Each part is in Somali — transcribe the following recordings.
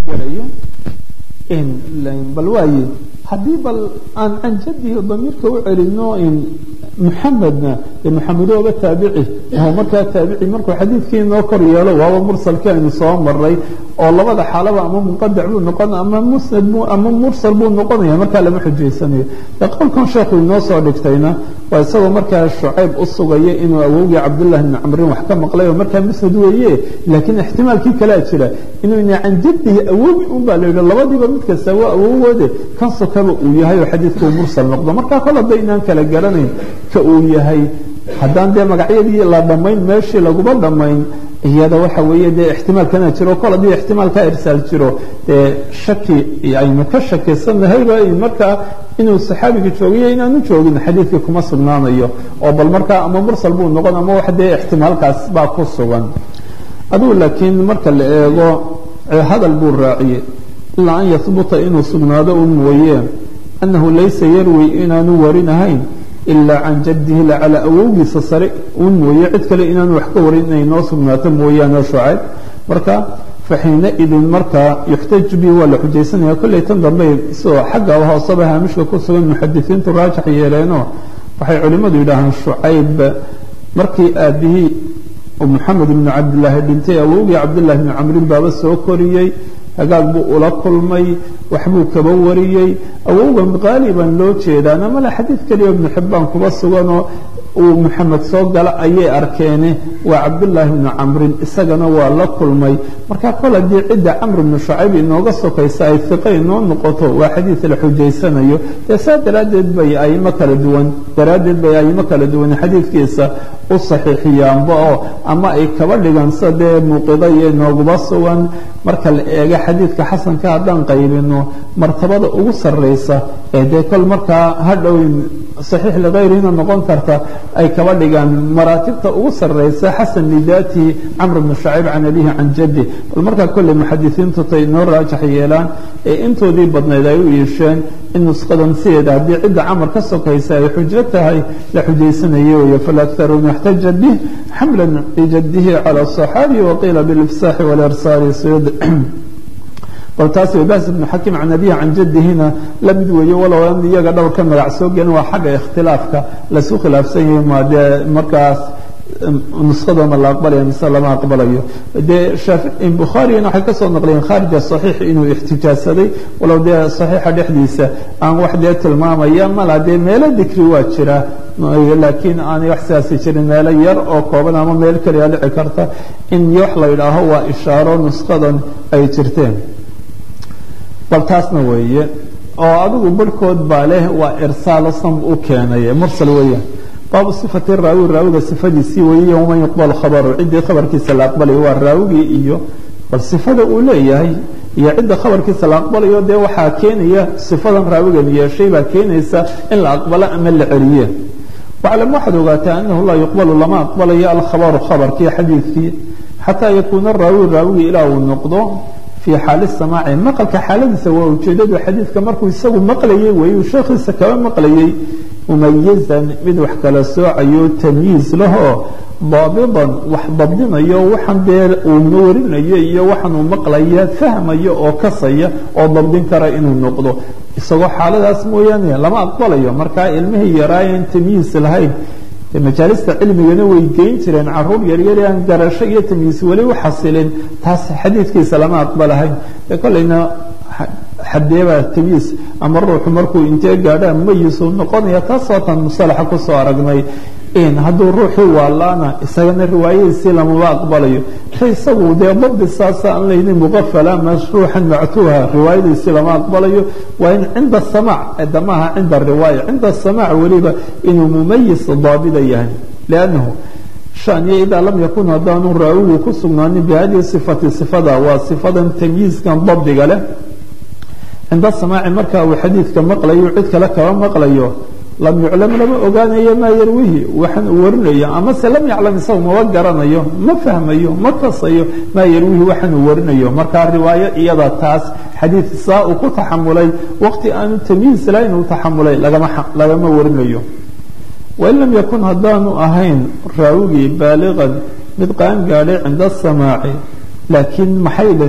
gelayo bal waaye haddii bal aan can jadihi damiirka u celino muxamedna muxamedooba taabici oo markaa taabici markuu xadiidkii inoo kor yeelo waaba mursalkii aynu soo maray oo labada xaalaba ama munqadac buu noqon ama musnad bu ama mursal buu noqonaya markaa lama xujaysanayo de qowlkan sheekhu inoo soo dhigtayna waa isagoo markaa shucayb u sugaya inuu awowgii cabdullahi bni camrin wax ka maqlay oo markaa musnad weeye laakiin ixtimaalkii kalea jira inuu ina can jadihi awowi un baa la yidhi labadiiba mid kasta waa awowoode kan sokaba uu yahay oo xadiidka uu mursal noqdo markaa kol hadda inaan kala garanayn ka uu yahay haddaan dee magacyadii la dhammayn meeshii laguma dhammayn iyada waxa weeye dee ixtimaalkana jiro kol haddii ixtimaalkaa irsaal jiro dee shaki aynu ka shakisanahayba markaa inuu saxaabiga joogiyo inaanu joogin xadiidkii kuma sugnaanayo oo bal markaa ama mursal buu noqon ama wax dee ixtimaalkaas baa ku sugan adugu laakiin marka la eego hadal buu raaciyey ilaa an yahbuta inuu sugnaado un mooye annahu laysa yarwi inaanu warinahayn ilaa can jadihi lacala awowgiisa sare un mooye cid kale inaanu wax ka warin inay noo sugnaato mooyaane shucayb marka faxiinaidin markaa yuxtaju bihi waa la xujaysanaya kolley tan dambe isoo xagga hooseba haamishka ku sugan muxadisiintu raajax yeeleenoo waxay culimmadu yidhaahaan shucayb markii aabihii moxamed ibnu cabdilaahi dhintay awowgii cabdillahi bni camrin baaba soo koriyey hagaag buu ula kulmay waxbuu kaba wariyey awowgan qaaliban loo jeedaana male xadiid keliya ibnu xibbaan kuba suganoo uu moxamed soo gala ayay arkeene waa cabdullaahi bnu camrin isagana waa la kulmay marka kol haddii cidda camr bnu shacayb inooga sokaysa ay iqa inoo noqoto waa xadiid la xujaysanayo dee saa daraaddeed bay aimo kala duwan daraaddeed bay aimo kala duwan xadiidkiisa u saxiixiyaanba oo ama ay kaba dhigan sida dee muuqida iyo inooguba sugan marka la eego xadiidka xasanka haddaan qaybino martabada ugu sarraysa ee dee kol markaa hadhow saxiix likayrihina noqon karta ay kaba dhigaan maraatibta ugu sarraysa xasan lidaatihi camr bnu shacayb can abihi can jaddi bal markaa kolley muxadisiintu tay inoo raajax yeelaan ee intoodii badnayd ay u iisheen in nusqadan sideeda haddii cidda camar ka sokaysa ay xujo tahay la xujaysanaye weeye falaktaruuna اxtaja bih xamla bijadihi calى الصaxaabi waqiila bilifsaaxi wاlirsaali sud bal taas bas ibnu xakim can abihi can jadihina la mid weeye walow an iyaga dhowr ka magac soo gelin waa xagga ikhtilaafka lasu khilaafsan yahay ma dee markaas nuskhada ma la aqbalaya mise lama aqbalayo dee bukhaarigana waxay kasoo naqliyeen khaarija saxiix inuu ixtijaajsaday walow dee saxiixa dhexdiisa aan wax dee tilmaamaya mala dee meelo dikri waa jira laakiin aanay wax sidaasi jirin meelo yar oo kooban ama meel keliya dhici karta in wax la yidhaaho waa ishaaro nuskadan ay jirteen bal taasna weeye oo adigu barhkood baa leh waa irsaalo sam u keenay mursal weeyaan baabu sifati raawi raawiga sifadiisii weeye waman yuqbalu khabaru ciddii khabarkiisa la aqbalayo waa raawigii iyo bal sifada uu leeyahay iyo cidda khabarkiisa la aqbalayo dee waxaa keenaya sifadan raawigan yeeshay baa keenaysa in la aqbalo ama la celiye waclam waxaad ogaataa anahu laa yuqbalu lama aqbalayo alkhabaru khabarkii xadiidkii xataa yakuuna raawi raawigii ilaa uu noqdo fii xaali samaaci maqalka xaaladiisa waa ujeedadu xadiidka markuu isagu maqlayay weeye uu sheekhiisa kaba maqlayay mumayizan mid wax kala soocayo tamyiiz lahoo daabidan wax dabdinayo waxaan dee uu warinayo iyo waxaan uu maqlaya fahmayo oo kasaya oo dabdin kara inuu noqdo isagoo xaaladaas mooyaane lama aqbalayo markaa ilmihii yaraayan tamyiis lahayn majaalista cilmigana way geyn jireen caruur yaryari aan garasho iyo tamyiis weli u xasilin taas xadiidkiisa lama aqbalahayn e kolleyna xadeebaa tamyiis ama ruuxu markuu intee gaadhaa mumayisuu noqonaya taas waataan musalaxa kusoo aragnay hadduu ruuxii waalaana isagana riwaayadiisii lamaba aqbalayo ka isagu dee dabdi saasa aan layni muqafala mashruuxan mactuuha riwaayadiisii lama aqbalayo waa in cinda samaac damaha cinda riwaaya cinda samaac weliba inuu mumayis daabida yahay liannahu shaniya idaa lam yakun haddaanu raawigu ku sugnaanin bihadihi sifati sifada waa sifadan tamyiizkan dabdiga leh cinda samaaci marka uu xadiidka maqlayo cid kale kaba maqlayo lam yuclam lama ogaanayo maa yarwihi waxaan uu warinayo amase lam yaclam isagu maba garanayo ma fahmayo ma kasayo maa yarwihi waxaan uu warinayo markaa riwaayo iyada taas xadiid saa uu ku taxamulay waqti aanu tamyiis lahayn uu taxamulay lagama warinayo wain lam yakun haddaanu ahayn raawigii baaliqan mid qaan gaadhay cinda samaaci laakiin maxay leh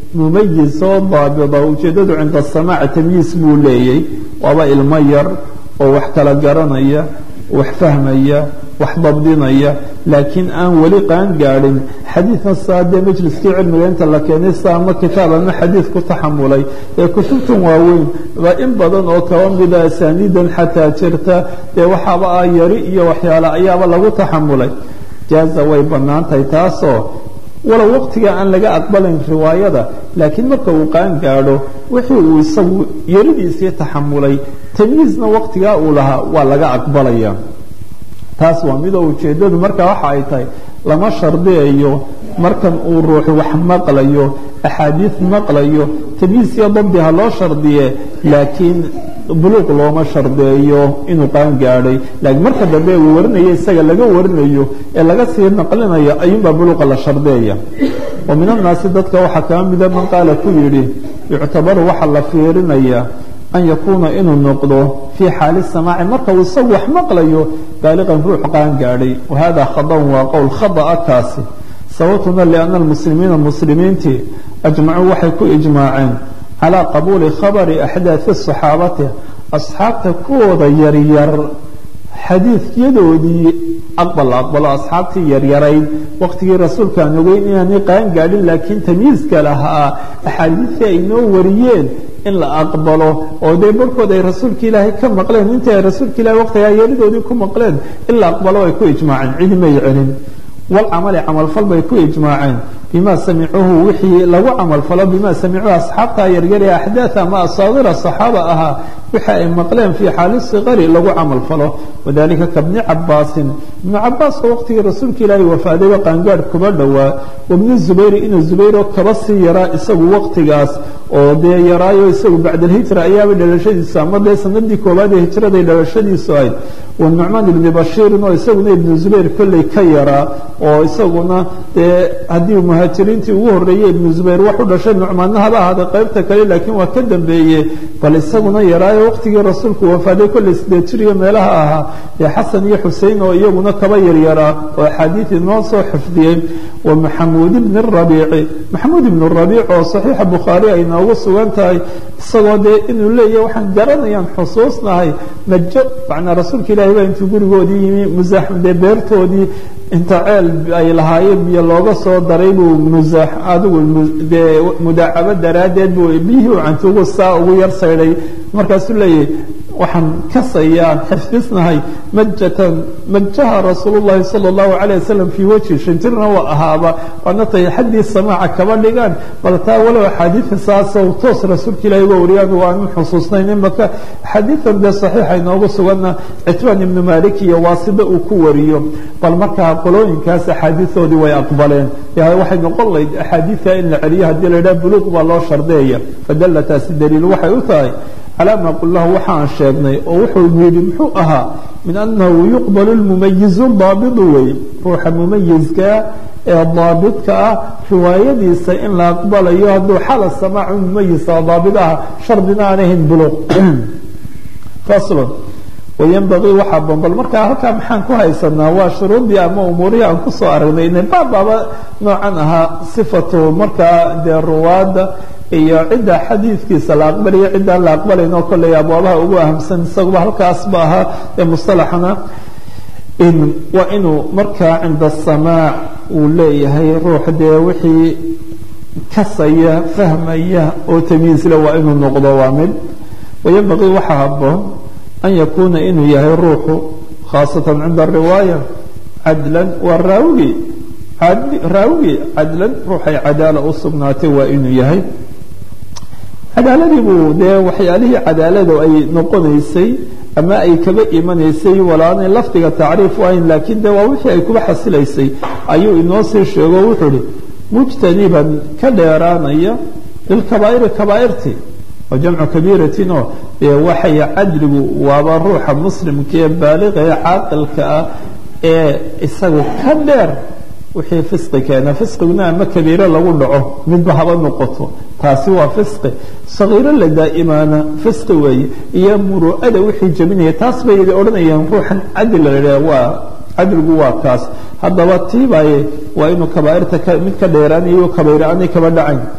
mumayiz oo daabida ujeeddadu cinda asamaac tamyiis buu leeyay waaba ilmo yar oo wax kala garanaya wax fahmaya wax dabdinaya laakiin aan weli qaan gaadhin xadiidkan saa dee majliskii cilmiga inta la keenay sa ama kitaab ama xadiid ku taxamulay ee kutubtan waaweyn baa in badan oo kaba mida asaaniidan xataa jirta dee waxaaba ah yari iyo waxyaale ayaaba lagu taxamulay jaaza way bannaan tahay taasoo walow waqtiga aan laga aqbalayn riwaayada laakiin marka uu qaan gaadho wixii uu isagu yaridiisii taxamulay tamyiizna waqtigaa uu lahaa waa laga aqbalaya taas waa midoo ujeeddadu marka waxa ay tahay lama shardiyayo markan uu ruuxu wax maqlayo axaadiid maqlayo tamyiis iyo dabdi ha loo shardiye laakiin buluuq looma shardeeyo inuu qaan gaadhay laakiin marka dambe uu warinayo isaga laga warinayo ee laga sii naqlinayo ayuunbaa buluuqa la shardeeya wa min annaasi dadka waxaa kaa mida man qaala ku yidhi yuctabaru waxaa la fiirinayaa an yakuuna inuu noqdo fii xaali samaaci marka uu isagu wax maqlayo baaliqan ruux qaan gaadhay wahada khadan waa qowl khada'a kaasi sababtuna lianna almuslimiina muslimiintii ajmacuu waxay ku ijmaaceen calaa qabuuli khabari axdaadi saxaabati asxaabta kuwooda yaryar xadiidyadoodii aqbal la aqbalo asxaabtii yaryarayd waqtigii rasuulkaan ogeyn inaanay qaan gaadhin laakiin tamyiizka lahaa axaadiidtii ay noo wariyeen in la aqbalo oo dee barhkood ay rasuulka ilaahay ka maqleen intii ay rasuulka ilahay waqtigaa yeeridoodii ku maqleen in la aqbalo ay ku ijmaaceen cidi may celin walcamali camalfal bay ku ijmaaceen bima samicuuhu wixii lagu camalfalo bima samicuuhu asxaabta yaryar ee axdaad ama asaadira saxaaba ahaa wixi ay maqleen fii xaali sikari lagu camalfalo wadalika kabni cabaasin ibnu cabaas oo waqtigii rasuulka ilaahay wafaadayba qaangaadh kuba dhowaa wabni zubayri inuu zubayro kaba sii yaraa isagu waqtigaas oo dee yaraayo isagu bacdalhijra ayaaba dhalashadiisu ama dee sanadii koowaad ee hijraday dhalashadiisu ahayd wanucmaan ibni bashiirin oo isaguna ibnu zubayr kolley ka yaraa oo isaguna dee haddii muhaajiriintii ugu horreeyey ibnu zubayr wax u dhashay nucmaanna haba ahaada qaybta kale laakiin waa ka dambeeye bal isaguna yaraayo waqtigii rasuulku wafaaday kolley sideed jir iyo meelaha ahaa ee xasan iyo xusein oo iyaguna kaba yaryaraa oo axaadiidii noo soo xifdiyey wa maxamuud ibni rabiici maxamuud ibnu rabiic oo saxiixa bukhaari ay noogu sugan tahay isagoo dee inuu leeyahy waxaan garanayaan xusuusnahay majo macnaa rasuulka ilaahay baa intuu gurigoodii yimi musaax dee beertoodii inta ceel ay lahaayeen biyo looga soo daray buu musaax adigu dee mudaacabo daraaddeed buu biyihii u cantuugu saa ugu yar saydhay markaasuu leeyahay waxaan kasayaan xifdisnahay majatan majaha rasuul llahi sala allahu calayh wasalam fii wajhi shanjirna waa ahaaba waana tahay xaddii samaaca kaba dhigaan bal taa walow axaadiida saasoo toos rasuulka ilahi uga wariyaan waanu xusuusnayn imaka xadiidan dee saxiixa inoogu suganna citbaan ibnu malik iyo waasida uu ku wariyo bal markaa qolooyinkaas axaadiidoodii way aqbaleen waxay noqon layd axaadiidta in la celiyo haddii la yidhaha buluuq baa loo shardeeya fadalla taasi daliil waxay u tahay calaa maa qul lahu waxaan sheegnay oo wuxuu yidhi muxuu ahaa min annahu yuqbalu lmumayizu daabidu wey ruuxa mumayizkaa ee daabidka ah riwaayadiisa in la aqbalayo hadduu xala samaacu mumayisa daabid ah shardina aan ahayn buluuq faslon wayanbagii waxaa bombal markaa halkaa maxaan ku haysanaa waa shuruudii ama umuurihii aan kusoo aragnay ina baabaaba noocan ahaa sifatu markaa dee ruwaadda iyo cidda xadiidkiisa la aqbalayo ciddaan la aqbalayn oo kolley abwaabaha ugu ahamsan isaguba halkaasba ahaa ee musalaxana waa inuu markaa cinda samaac uu leeyahay ruux dee wixii kasaya fahmaya oo tamyiisle waa inuu noqdo waa mid wayanbagii waxaa haboon an yakuuna inuu yahay ruuxu khaasatan cinda riwaaya cadlan waa raawigii raawigii cadlan ruuxay cadaala u sugnaatay waa inuu yahay cadaaladii buu dee waxyaalihii cadaalada ay noqonaysay ama ay kaba imanaysay walaanay lafdiga tacriif u ahayn laakiin de waa wixii ay kuba xasilaysay ayuu inoo sii sheego wuxuu ihi mujtaniban ka dheeraanaya lilkabaa'iri kabaa'irti waa jamcu kabiiratin oo dee waxay cadligu waaba ruuxa muslimka ee baaliqa ee caaqilka ah ee isagu ka dheer wixii fisqi keena fisqiguna ama kabiiro lagu dhaco midba haba noqoto taasi waa fisqi sagiiro la daa'imaana fisqi weeye iyo muru'ada wixii jebinaya taas bay odhanayaan ruuxan cadli la idhaha waa cadligu waa kaas haddaba tiibaaye waa inuu kabaa'irta mid ka dheeraanayo kabayra aanay kaba dhacayn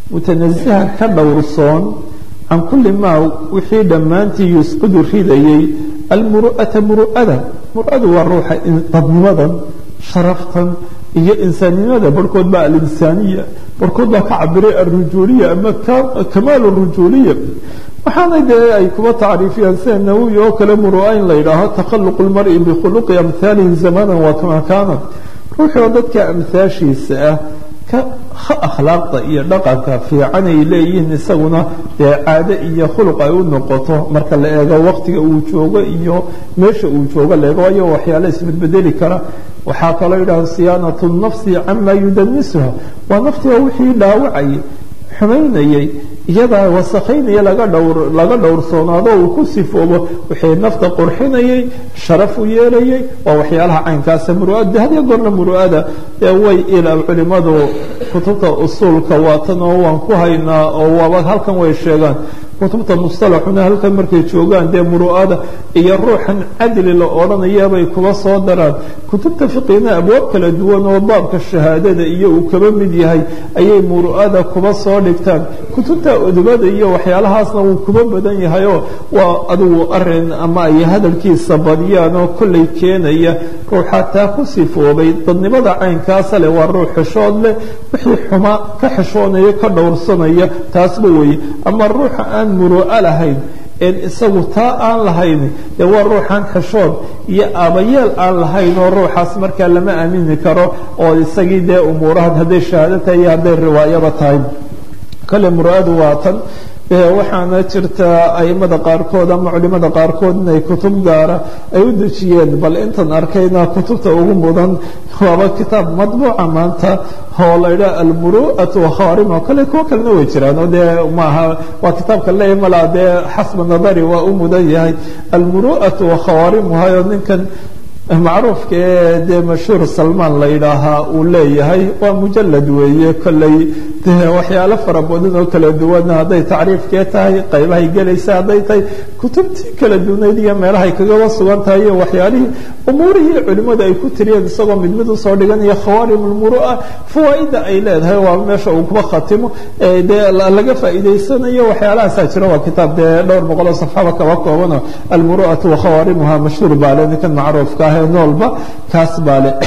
mutanasihan ka dhowrsoon can kulli maa wixii dhammaantii yusqidu ridayay almuru'ata muru'ada muru'adu waa ruuxa dadnimadan sharaftan iyo insaannimada barhkood baa alinsaaniya barhkood baa ka cabiray alrujuuliya ama kamaal rujuuliya waxaana dee ay kuba tacriifiyaan sida nawowi oo kale muru'a in la yidhaaho takhaluqu lmari bikhuluqi amhaalihi zamanan waa kama kaana ruuxii oo dadka amhaashiisa ah ka akhlaaqda iyo dhaqanka fiican ay leeyihiin isaguna dee caado iyo khuluq ay u noqoto marka la eego waqtiga uu joogo iyo meesha uu joogo la eego waayo waxyaala isbedbedeli kara waxaa kaloo yidhaha siyaanatu nafsi cama yudanisuha waa naftiga wixii dhaawacayay xumaynayay iyadaa wasakhaynaya laga dhowr laga dhowrsoonaado uu ku sifoobo wixii nafta qurxinayay sharaf u yeelayay waa waxyaalaha caynkaasa muru'ada hadiyo goorna muru'ada ee way ila culimadu kutubta usuulka waatan oo waan ku haynaa oo waaba halkan way sheegaan kutubta mustalaxuna halkan markay joogaan dee muru'ada iyo ruuxan cadli la odhanayabay kuba soo daraan kutubta fiqina abwaab kala duwan oo baabka shahaadada iyo uu kaba mid yahay ayay muru'ada kuba soo dhigtaan kutubta udubada iyo waxyaalahaasna wuu kuba badan yahayoo waa adigu arin ama ay hadalkiisa badiyaan oo kollay keenaya ruuxa taa ku sifoobay dadnimada caynkaasa leh waa ruux xishood leh wixii xuma ka xishoonaya ka dhowrsanaya taasba weeye ama ruuxa aan muru'a lahayn een isagu taa aan lahayn dee waa ruuxaan xishood iyo aabayeel aan lahayn oo ruuxaas markaa lama aamini karo oo isagii dee umuurahan hadday shahaado tahay iyo hadday riwaayaba tahay kale muru'adu waa tan waxaana jirta aimada qaarkood ama culimada qaarkood inay kutub gaara ay u dejiyeen bal intan arkayna kutubta ugu mudan waaba kitaab madbuuca maanta oo la yidhaha almuru'atu wakhawarim oo kale kuwo kalena way jiraan oo dee maaha waa kitaabka leeya malaa dee xasba nadari waa u mudan yahay almuru'atu wakhawaarimuhay oo ninkan macruufka ee dee mashhuur salmaan la yidhaahaa uu leeyahay waa mujalad weeye kolley dee waxyaalo fara badan oo kala duwana hadday tacriifkee tahay qaybahay gelaysa hadday tahay kutubtii kala duwanayd iyo meelahay kagaba sugan tahay iyo waxyaalihii umuurihii culimmadu ay ku tiriyeen isagoo mid mid usoo dhiganaya khawaarim lmuru'a fawaa'ida ay leedahay waa meesha uu kuba khatimo dee laga faa'iidaysanayo waxyaalahaasaa jira waa kitaab dee dhowr boqol oo safxaba kaba koobano almuru'atu wakhawaarimuha mashhuur baale ninkan macruufka ah noolba kaas baa le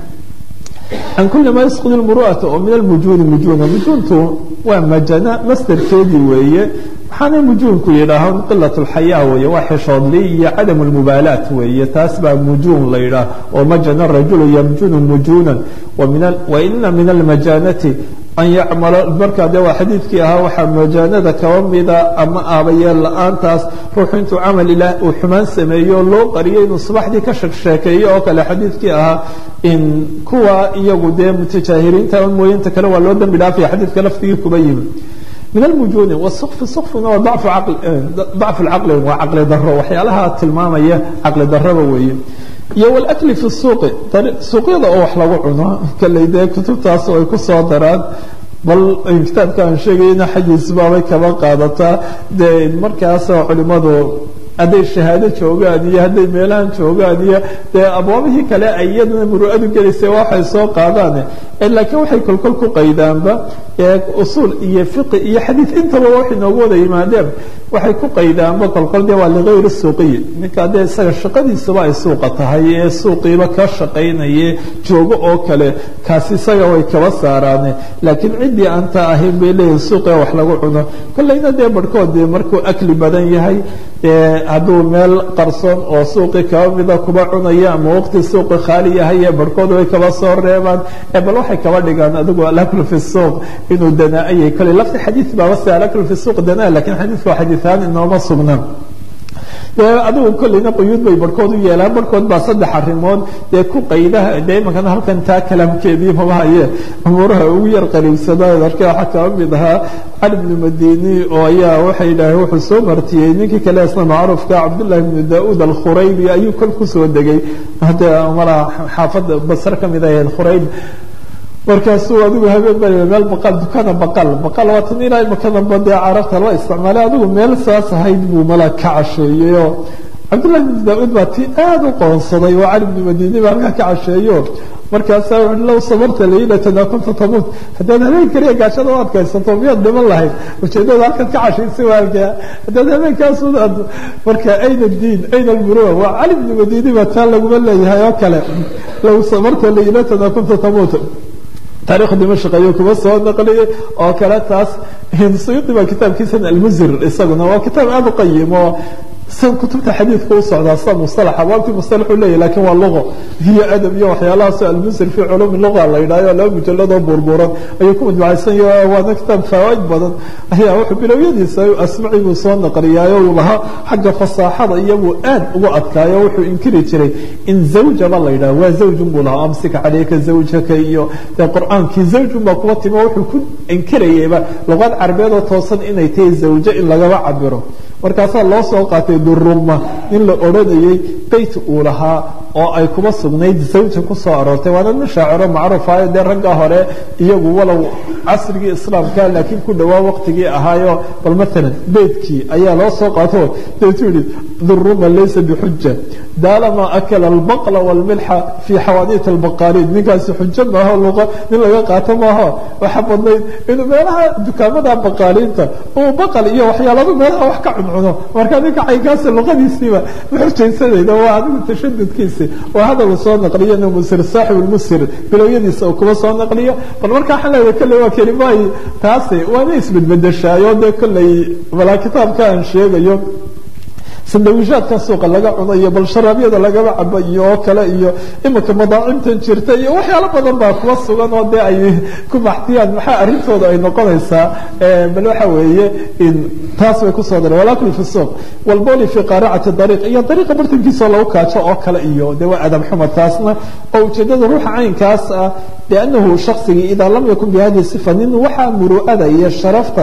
can kuli ma yasqud lmuru'ata oo min almujuuni mujuuna mujuuntu waa majana masderkeedii weeye waxaanay mujuunku yidhaahaan qilat lxayaa weeye waa xishoodli iyo cadam lmubaalaat weeye taas baa mujuun la yidhaah oo majana rajulu yamjunu mujuunan wa ina min almajanati an yacmala markaa dee waa xadiidkii ahaa waxaa majaanada kaba mida ama aabayeel la-aantaas ruuxu intuu camal ilaah uu xumaan sameeyo loo qariyo inuu subaxdii ka sheekeeyo oo kale xadiidkii ahaa in kuwa iyagu dee mutajaahiriinta mooyinta kale waa loo dambi dhaafaya xadiidka laftigii kuba yimi min almujuuni wasukfi sukfina waa dacfu lcaqli waa caqli daro waxyaalaha tilmaamaya caqli daraba weeye iyo wlakli fi suuqi suuqyada oo wax lagu cuno kalley dee kutubtaas ay ku soo daraan bal kitaabka aan sheegayna xajiisbaabay kaba qaadataa dee markaas culimadu hadday shahaado joogaan iyo hadday meelahan joogaan iyo dee abwaabihii kale ay iyadana muru'adu gelaysa waxay soo qaadaan laakiin waxay kolkol ku qaydaanba usuul iyo fiqi iyo xadiid intaba waxay noogu wada yimaadeen waxay ku qaydaanba kolkol dee waa ligayri suuqiyi ninka dee isaga shaqadiisuba ay suuqa tahay ee suuqiiba ka shaqaynaye joogo oo kale kaasi isaga way kaba saaraane laakiin ciddii aanta ahayn bay leeyihin suuqiga wax lagu cuno kollayna dee barhkood dee markuu akli badan yahay hadduu meel qarsoon oo suuqi kaba mida kuba cunaya ama waqti suuqi khaali yahay barhkood way kaba soo reebaan bal waxay kaba dhigaan adigu alaklu fi suuq inuu danaa-ayay kale lafti xadiid baaba se alaklu fi suuq danaa lakin xadiidka waa xadiiaan inooma sugnaan adigu kolleyna quyuud bay barhkood u yeelaan barhkood baa saddex arrimood dee ku qaydaha dee imankana halkan taa kalaamkeedii maba haye umuuraha ugu yar qariibsadaan arke waxaa kaba mid ahaa cali bnu madini oo ayaa waxay yidhaaheen wuxuu soo martiyey ninkii kale isna macruufka cabdullahi bnu daauud alkhuraybi ayuu kol kusoo degay hadda mala xaafadda basre ka mid ahayd khurayb markaasuu adigu habeen ba meel baqal dukana baqal baqal waa tan ilaa imakadamba dee carabta la isticmaalay adigu meel saas ahayd buu mala ka casheeyey oo cabdullahi bnu daa-uud baa ti aada u qoonsaday oo cali bnu madini ba halkaa ka casheeyo markaasaa wuxu low sabarta laylatan kunta tamuut haddaad habeen kaliya gaashada u adkaysato miyaad dhiman lahayd ujeedada halkaad ka cashaysa waalkaa haddaad habeenkaasud marka ayna diin ayna almuruwa waa cali bni madiini baa taa laguma leeyahay oo kale low sabarta laylatan kunta tamuut taarikh dimashq ayuu kuma soo naqliyey oo kale taas suyuudi baa kitaabkiisan almuzir isaguna waa kitaab aada u qayim oo kutubta xadiidka u socdaa sida musalaxa waabtii musalaxu leeyahy lakin waa luqo hiyo adab iyo waxyaalahaas almusir fi culuumi luqa la yidhahyo laba mujaladoo buurbuuran ayuu ku majmucaysan yahay waana kitaab fawaaid badan ayaa wuxuu bilowyadiisa asmaci buu soo naqliyaayo uu lahaa xagga fasaaxada iyabuu aad ugu adkaayo wuxuu inkiri jiray in zawjaba la yidhaho waa zawjun buu lahaa amsika caleyka zawjaka iyo dee qur-aankii zawjun baa kuwa timo wuxuu ku inkirayayba luqad carabeedoo toosan inay tahay zawjo in lagaba cabiro markaasaa loo soo qaatay duruma in la odhanayey beyt uu lahaa oo ay kuba sugnayd zawja ku soo aroortay waana nin shaaciro macruufayo dee ragga hore iyagu walow casrigii islaamka laakiin ku dhowaa waqtigii ahaayo bal maalan beytkii ayaa loo soo qaato deetuu yihi duruma laysa bixuja daalama akala albaqla walmilxa fii xawaadiit albaqaaliin ninkaasi xujo maaho luqa nin laga qaato maaho waxa badnayd inuu meelaha dukaamada baqaaliinta uu baqal iyo waxyaaladu meelaha wax ka cuncuno marka ninka caynkaasi luqadiisiiba ma xujaysanayda waa adigu tashadudkiisi waa hadal soo naqliyo inuu musir saaxib lmusir bilowyadiisa uu kuba soo naqliyo bal marka waxaan leedahay kolley waa kelimaayi taasi waana isbedbedeshaayo dee kolley balaa kitaabka aan sheegayo sandawishaadka suuqa laga cunayo bal sharaabyada lagaba cabo iyo oo kale iyo imika madaacimtan jirta iyo waxyaalo badan baa kuwa sugan oo dee ay ku baxtiyaan maxaa arrintooda ay noqonaysaa bal waxa weeye taas bay kusoo dareen walakul fi suuq walboli fi qaaracati dariiq iyo dariiqa bartankiisoo lagu kaajo oo kale iyo dee waa adab xuma taasna oo ujeedada ruuxa caynkaas ah liannahu shaksigii idaa lam yakun bihadihi sifa nin waxaa muru'ada iyo sharafta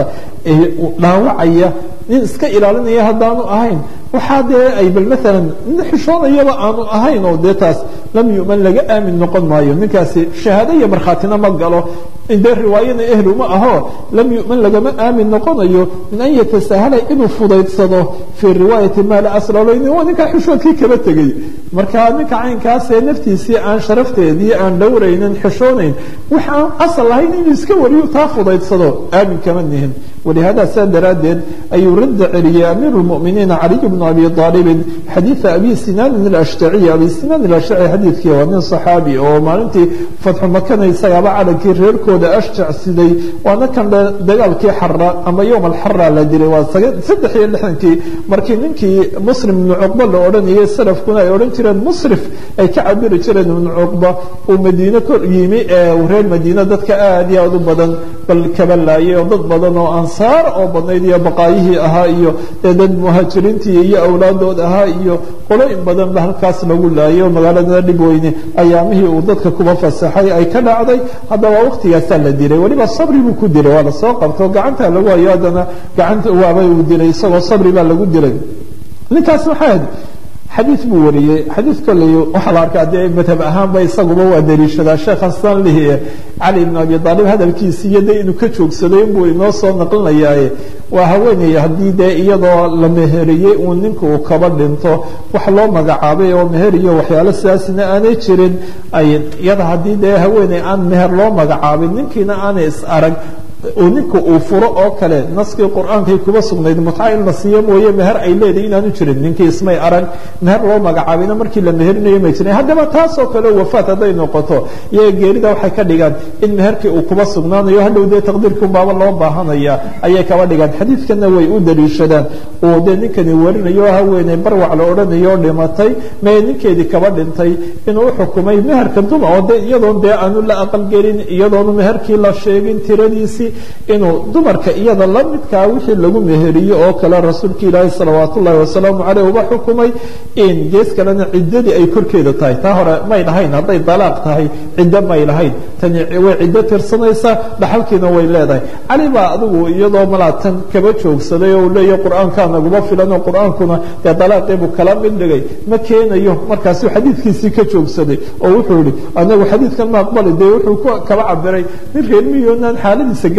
dhaawacaya nin iska ilaalinaya haddaanu ahayn waxaa dee ay bal maalan nin xishoonayaba aanu ahayn oo dee taas lam yu'man laga aamin noqon maayo ninkaasi shahaado iyo markhaatina ma galo dee riwaayana ehlu ma aho lam yu'man lagama aamin noqonayo min an yatasahala inuu fudaydsado fii riwaayati maa la aslaleyni waa ninkaa xishoodkii kaba tegey marka ninka caynkaasee naftiisii aan sharafteedii aan dhowraynin xishoonayn wax aan asal lahayn inuu iska wariyo taa fudaydsado aamin kama nihin ولهذا saa daraaddeed ayuu rada celiyey أمير المؤمiنiiن علي بن أبي طالب xadيiثa أbي sinاn الأشhتعي أbي sinاn الأشhتعي xadiidkii waa nin صحاaبي oo maalintii fatxu makana isagaaba calankii reerkooda ashjac siday waana kan dagaalkii xara ama yowm alxara la dilay waa saddex iyo lixdankii markii ninkii muslim ibnu cuqba la odhanayay salafkuna ay odhan jireen musrif ay ka cabiri jireen ibnu cuqba uu madiine kor yimi ee reer madiine dadka aad iyo aad u badan bal kaba laayay oo dad badan oo ansaar oo badnayd iyo baqaayihii ahaa iyo dee dad muhaajiriintii iyo awlaadood ahaa iyo qolooyin badan ba halkaas lagu laayay oo magaalada dhib weyne ayaamihii uu dadka kuba fasaxay ay ka dhacday haddaba waqtigaasaa la dilay weliba sabri buu ku dilay waa lasoo qabto gacanta lagu hayo haddana gacanta waabay uu dilay isagoo sabri baa lagu dilay ninkaas maxaa xadiid buu wariyey xadiid kolley waxaa la arkaa dee madhab ahaanba isaguba waa daliishadaa sheekh xasan lihi cali ibn abi aalib hadalkiisi iyo dee inuu ka joogsaday inbuu inoo soo naqlinayaaye waa haweeney haddii dee iyadoo la meheriyey uu ninka uu kaba dhinto wax loo magacaabay oo meher iyo waxyaalo sidaasina aanay jirin iyada haddii dee haweeney aan meher loo magacaabin ninkiina aanay is arag oo ninka uu furo oo kale naskii qur-aankay kuba sugnayd mutca in la siiyo mooye meher ay leedahay inaanu jirin ninkii ismay arag meher loo magacaabayna markii la meherinayo may jirin haddaba taasoo kale wafaat hadday noqoto iyaga geerida waxay ka dhigaan in meherkii uu kuba sugnaanayo hadhow dee taqdiirkii unbaaba loo baahanaya ayay kaba dhigaan xadiidkana way u daliishadaan oo dee ninkani warinayo haweeney barwac la odhanayo oo dhimatay mee ninkeedii kaba dhintay inuu uxukumay meherka duma oo de iyadoon dee aanu la aqalgelin iyadoonu meherkii la sheegin tiradiisii inuu dumarka iyada la midkaa wixii lagu meheriyo oo kale rasuulka ilaahi salawaat ullahi wasalaamu caleyh uba xukumay in gees kalena ciddadii ay korkeeda tahay taa hore may lahayn hadday dalaaq tahay ciddo may lahayn tani way ciddo tirsanaysaa dhaxalkiina way leedahay cali baa adigu iyadoo malaatan kaba joogsaday oo uu leeyahy qur-aankaa naguma filan oo qur-aankuna dee dalaaqiibuu kala mid dhigay ma keenayo markaasuu xadiidkiisii ka joogsaday oo wuxuu yihi anagu xadiidkan ma aqbali dee wuxuu kaba cabiray nin reer miyoonaan xaaladiisa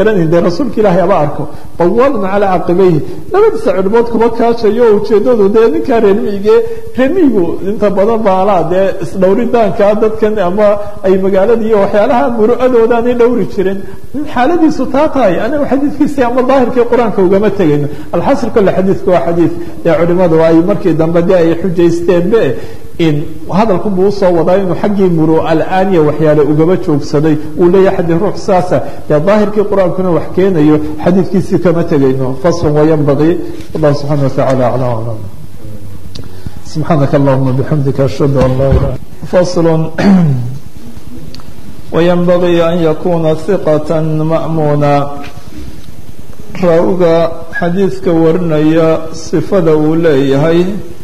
garanayn dee rasuulka ilaahay aba arko bawalun calaa caqibayhi labadiisa cirbood kuma kaashayo ujeedadu dee ninkaa reermiige reermiigu inta badan baalaa dee isdhowridaanka dadkan ama ay magaalada iyo waxyaalaha muru'adoodaanay dhowri jirin xaaladiisu taa tahay aniga xadiidkiisi ama daahirkii qur-aanka ugama tegayno alxasil kole xadiidku waa xadiid ee culimadu ay markii dambe dee ay xujaysteenbe in hadalku buu usoo wadaa inuu xaggii muru alaaniya waxyaale ugaba joogsaday uu leeyahay xadii ruux saasa dee daahirkii qur-aankuna wax keenayo xadiidkiisii kama tegayno faslun wayanbagii allah subxana watacaala aclam aclam subxaanaka allahuma bixamdika ashhadu an laa ilaha faslun وينبغي أن يكون ثقة مأمونا raawiga xadiidka warinaya sifada uu leeyahay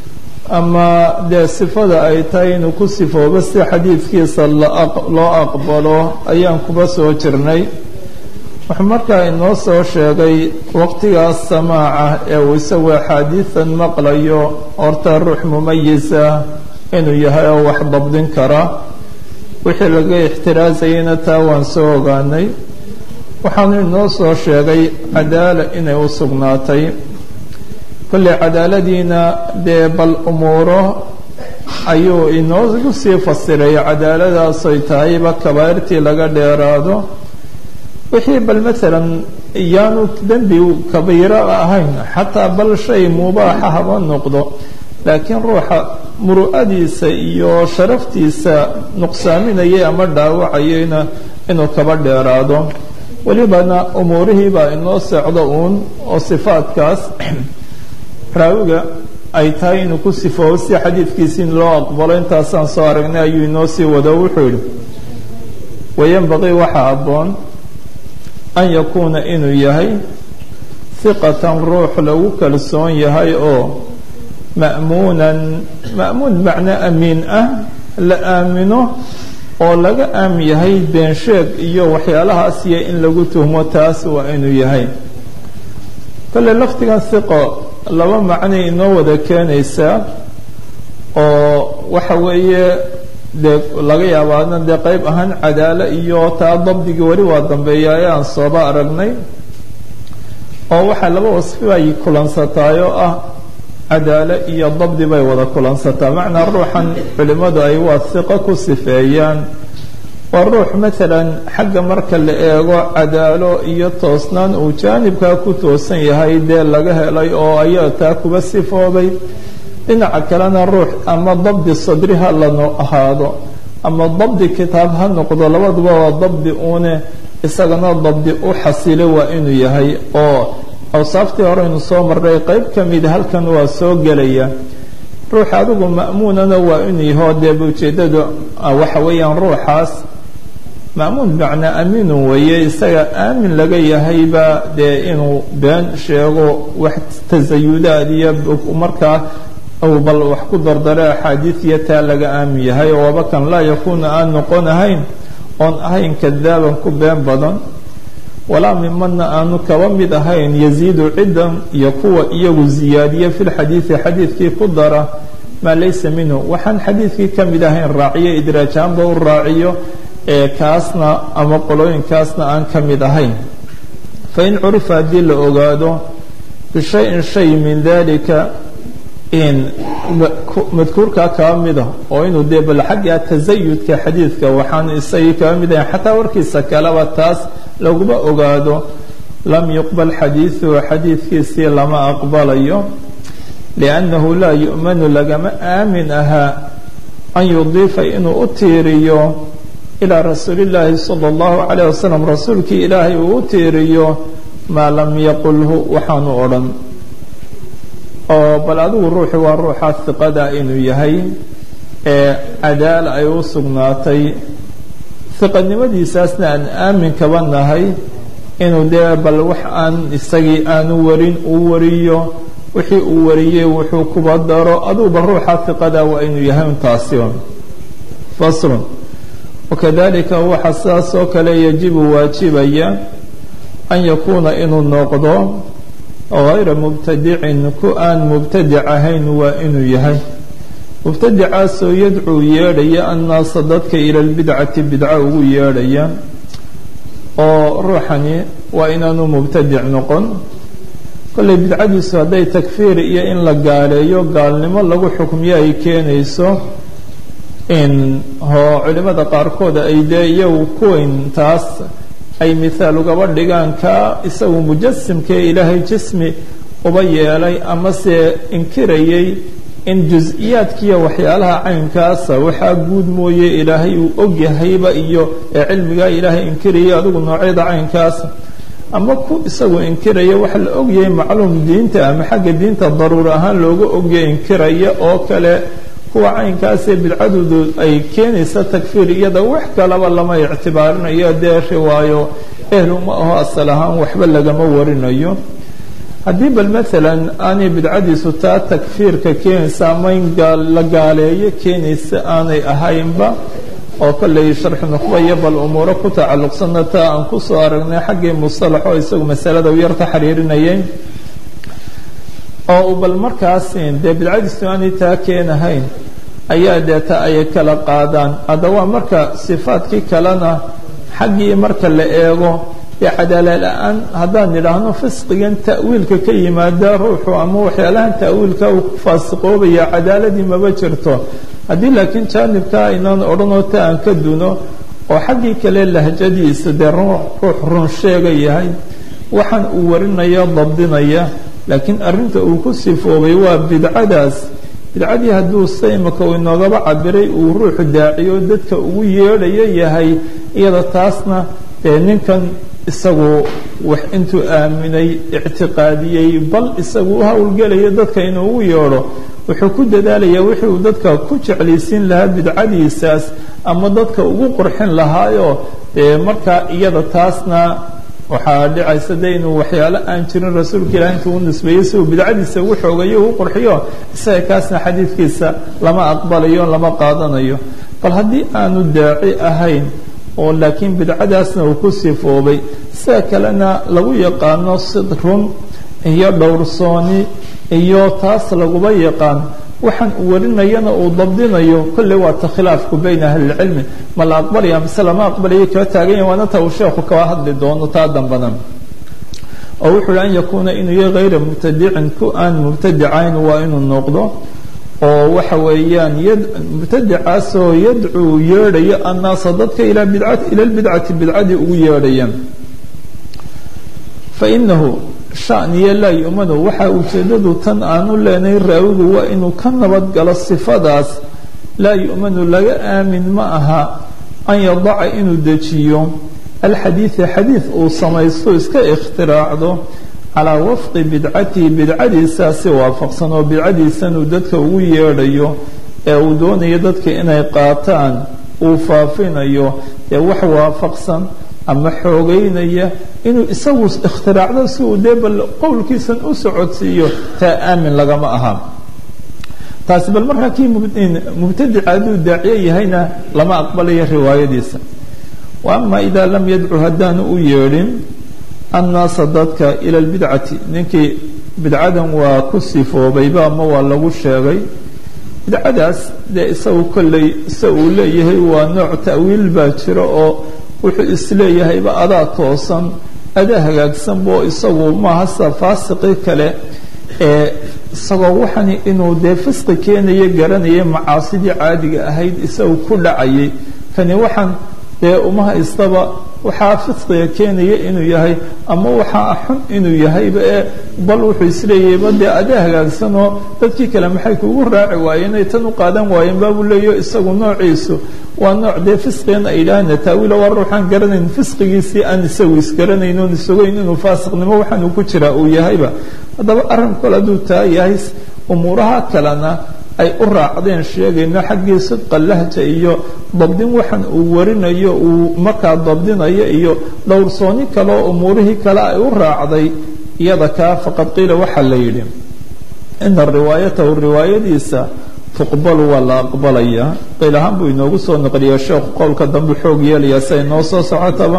ama dee sifada ay tahay inuu ku sifoobo si xadiidkiisa loo aqbalo ayaan kuba soo jirnay wuxuu markaa inoo soo sheegay waqtigaas samaaca ee uu isagu axaadiidan maqlayo horta ruux mumayisa inuu yahay oo wax dabdin kara wixii laga ixtiraasayayna taa waan soo ogaanay waxaanu inoo soo sheegay cadaala inay u sugnaatay kolley cadaaladiina dee bal umuuro ayuu inoogu sii fasiray cadaaladaasay tahayba kabaa'irtii laga dheeraado wixii bal maalan iyaanu dembi kabiiro ahayn xataa bal shay mubaaxa haba noqdo laakiin ruuxa muru'adiisa iyo sharaftiisa nuqsaaminayay ama dhaawacayayna inuu kaba dheeraado welibana umuurihiibaa inoo socdo uun oo sifaadkaas raawiga ay tahay inuu ku sifoobo si xadiidkiisi in loo aqbalo intaasaan soo aragnay ayuu inoo sii wado wuxuu yidhi wayanbaqii waxaa abboon an yakuuna inuu yahay hiqatan ruux lagu kalsoon yahay oo ma'muunan ma'muun macno amiin ah la aamino oo laga aam yahay beensheeg iyo waxyaalahaas iyo in lagu tuhmo taas waa inuu yahay kolle lafdigan hiqo laba macnay inoo wada keenaysaa oo waxa weeye dee laga yaabaana dee qeyb ahaan cadaalo iyo taa dabdigii weli waa dambeeya ayaan sooba aragnay oo waxaa laba wasfi ay kulansataay oo ah cadaalo iyo dabdi bay wada kulansataa macnaa ruuxan culimmadu ay waa hiqo ku sifeeyaan waa ruux maalan xagga marka la eego cadaalo iyo toosnaan uu jaanibkaa ku toosan yahay dee laga helay oo ayaa taa kuba sifoobay dhinaca kalena ruux ama dabdi sadri ha lano ahaado ama dabdi kitaab ha noqdo labaduba waa dabdi uune isagana dabdi u xasilo waa inuu yahay oo awsaaftii horeynu soo marray qeyb ka mida halkan waa soo gelaya ruux adigu ma'muunana waa inuu yaho deeba ujeeddadu waxa weeyaan ruuxaas ma'muun macnaa amiinun weeye isaga aamin laga yahayba dee inuu been sheego wax tasayudaad iyo markaa bal wax ku dardare axaadiid iyo taa laga aamin yahay oo waba kan laa yakuuna aan noqon ahayn oon ahayn kadaaban ku been badan walaa mimanna aanu kaba mid ahayn yaziidu ciddan iyo kuwa iyagu ziyaadiya fi lxadiidi xadiidkii ku dara maa laysa minhu waxaan xadiidkii ka mid ahayn raaciyo idraajaanba u raaciyo ee kaasna ama qolooyinkaasna aan ka mid ahayn fain curifa haddii la ogaado bishayin shay min dalika in madkuurkaa kaba mida oo inuu dee bal xagga tasayudka xadiidka waxaan isagii kaba mid ahayn xataa warkiisa kaleba taas laguma ogaado lam yuqbal xadiiduhu xadiidkiisii lama aqbalayo liannahu laa yu'manu lagama aamin ahaa an yudiifa inuu u tiiriyo ilaa rasuuli llaahi sala allahu calayh wasalam rasuulkii ilaahay uu u tiiriyo maa lam yaqulhu waxaanu odhan oo bal adigu ruuxi waa ruuxa hiqada inuu yahay ee cadaala ay u sugnaatay hiqanimadiisaasna aan aamin kaba nahay inuu dee bal wax aan isagii aanu warin uu wariyo wixii uu wariyey wuxuu kuba daro aduguba ruuxa hiqada waa inuu yahay untaasi un faslun wakadalika waxa sidaas oo kale yajibu waajibaya an yakuuna inuu noqdo hayra mubtadicin ku aan mubtadic ahayn waa inuu yahay mubtadicaasoo yadcuu yeedhaya annaasa dadka ila lbidcati bidco ugu yeedhaya oo ruuxani waa inaanu mubtadic noqon kollay bidcadiisu hadday takfiir iyo in la gaaleeyo gaalnimo lagu xukmiyo ay keenayso in hoo culimada qaarkood ay dee iyagu kuwayn taas ay mithaal ugaba dhigaan ka isagu mujasimkee ilaahay jismi uba yeelay amase inkirayay in jus-iyaadkiiyo waxyaalaha caynkaasa waxaa guud mooye ilaahay uu ogyahayba iyo ee cilmigaa ilaahay inkirayay adigu noocyada caynkaasa ama ku isagu inkiraya waxa la ogyahay macluum diinta ama xagga diinta daruur ahaan looga ogyahay inkiraya oo kale kuwa caynkaasee bidcadoodu ay keenaysa takfiir iyada wax kalaba lama ictibaarinayo dee riwaayo ehluma aho asal ahaan waxba lagama warinayo haddii bal maalan aanay bidcadiisu taa takfiirka keenaysa ama in la gaaleeyo keenaysa aanay ahaynba oo kollay sharxu nukhba iyo bal umuuro ku tacalluqsanna taa aan kusoo aragnay xaggii musalaxo isagu masalada u yarta xiriirinayay oo bal markaas dee bidcadiisu aanay taa keenahayn ayaa deeta ay kala qaadaan haddaba marka sifaadkii kalena xaggii marka la eego dee cadaala la-aan haddaan nidhaahno fisqigan ta'wiilka ka yimaada ruuxu ama waxyaalahan ta'wiilka uu ku faasiqoobaya cadaaladii maba jirto haddii laakiin jaanibka aynaan odhanoo ta aan ka duno oo xaggii kale lahjadiisa dee ruux run sheega yahay waxaan uu warinaya dabdinaya laakiin arrinta uu ku sifoobay waa bidcadaas bidcadii hadduu se imaka uu inoogaba cabiray uu ruuxu daaciyo dadka ugu yeedhayo yahay iyada taasna dee ninkan isagu wax intuu aaminay ictiqaadiyey bal isagu u howlgelaya dadka inuu ugu yeedho wuxuu ku dadaalayaa wixii uu dadka ku jeclaysiin lahaa bidcadiisaas ama dadka ugu qurxin lahaayo dee markaa iyada taasna waxaa dhicaysa de inuu waxyaalo aan jirin rasuulka ilahi intuu u nisbeeyey si uu bidcadiisa ugu xoogayo ugu qurxiyo isaga kaasna xadiidkiisa lama aqbalayo lama qaadanayo bal haddii aanu daaci ahayn oo laakiin bidcadaasna uu ku sifoobay sida kalena lagu yaqaano sidrun iyo dhowrsooni iyo taas laguba yaqaan waxaan uu warinayana uu dabdinayo kolley waa ta khilaafku bayna ahlilcilmi ma la aqbalaya mise lama aqbalayo kala taaganya waana ta uu sheekhu kaba hadli doono taa dambana oo wuxuu hi an yakuuna inuu yahay hayra mubtadicin ku aan mubtadicayn waa inuu noqdo oo waxa weeyaan mubtadicaasoo yadcuu yeedhayo annaasa dadka ila bidcati ila lbidcati bidcadii ugu yeedhaya fainahu shaniyo laa yu'manu waxaa ujeeddadu tan aanu leenahay raawigu waa inuu ka nabad galo sifadaas laa yu'manu laga aamin ma aha an yadaca inuu dejiyo alxadiida xadiid uu samaysto iska ikhtiraacdo calaa wafqi bidcatihi bidcadiisaa si waafaqsan oo bidcadiisanuu dadka ugu yeedhayo ee uu doonayo dadka inay qaataan uu faafinayo ee wax waafaqsan ama xoogeynaya inuu isagu ikhtiraacdo si uu dee bal qowlkiisan u socodsiiyo taa aamin lagama aha taasi bal markaa kii mubtadica hadduu daaciyo yahayna lama aqbalayo riwaayadiisa wa ama idaa lam yadcu haddaanu u yeedhin annaasa dadka ila lbidcati ninkii bidcadan waa ku sifoobayba ama waa lagu sheegay bidcadaas dee isagu kolley se uu leeyahay waa nooc ta'wiil baa jira oo wuxuu isleeyahayba adaa toosan adaa hagaagsanbo isagu maaha sida faasiqii kale ee isagoo waxani inuu dee fisqi keenayo garanaya macaasidii caadiga ahayd isagu ku dhacayay kani waxaan dee uma haystaba waxaa fisqiga keenaya inuu yahay ama waxaa xun inuu yahayba ee bal wuxuu isleeyahayba dee adaa hagaagsanoo dadkii kale maxay kugu raaci waayeen ay tan u qaadan waayeen baabuu leeyo isagu noociisu waa nooc dee fisqigan ay yidhaahna taawiila waa ruuxaan garanayn fisqigiisii aan isagu isgaranayn oon isogeyn inuu faasiqnimo waxaan uu ku jiraa uu yahayba haddaba arrin kole hadduu taa yahay umuuraha kalena ay u raacdeen sheegayno xaggii sidqa lahja iyo dabdin waxaan uu warinayo uu markaa dabdinayo iyo dhowrsooni kale oo umuurihii kale ay u raacday iyada kaa faqad qiila waxaa la yidhi ina riwaayatahu riwaayadiisa tuqbalu waa la aqbalayaa qiil ahaan buu inoogu soo noqliyaa sheekhu qowlka dambe xoog yeelayaa siay noo soo socotaba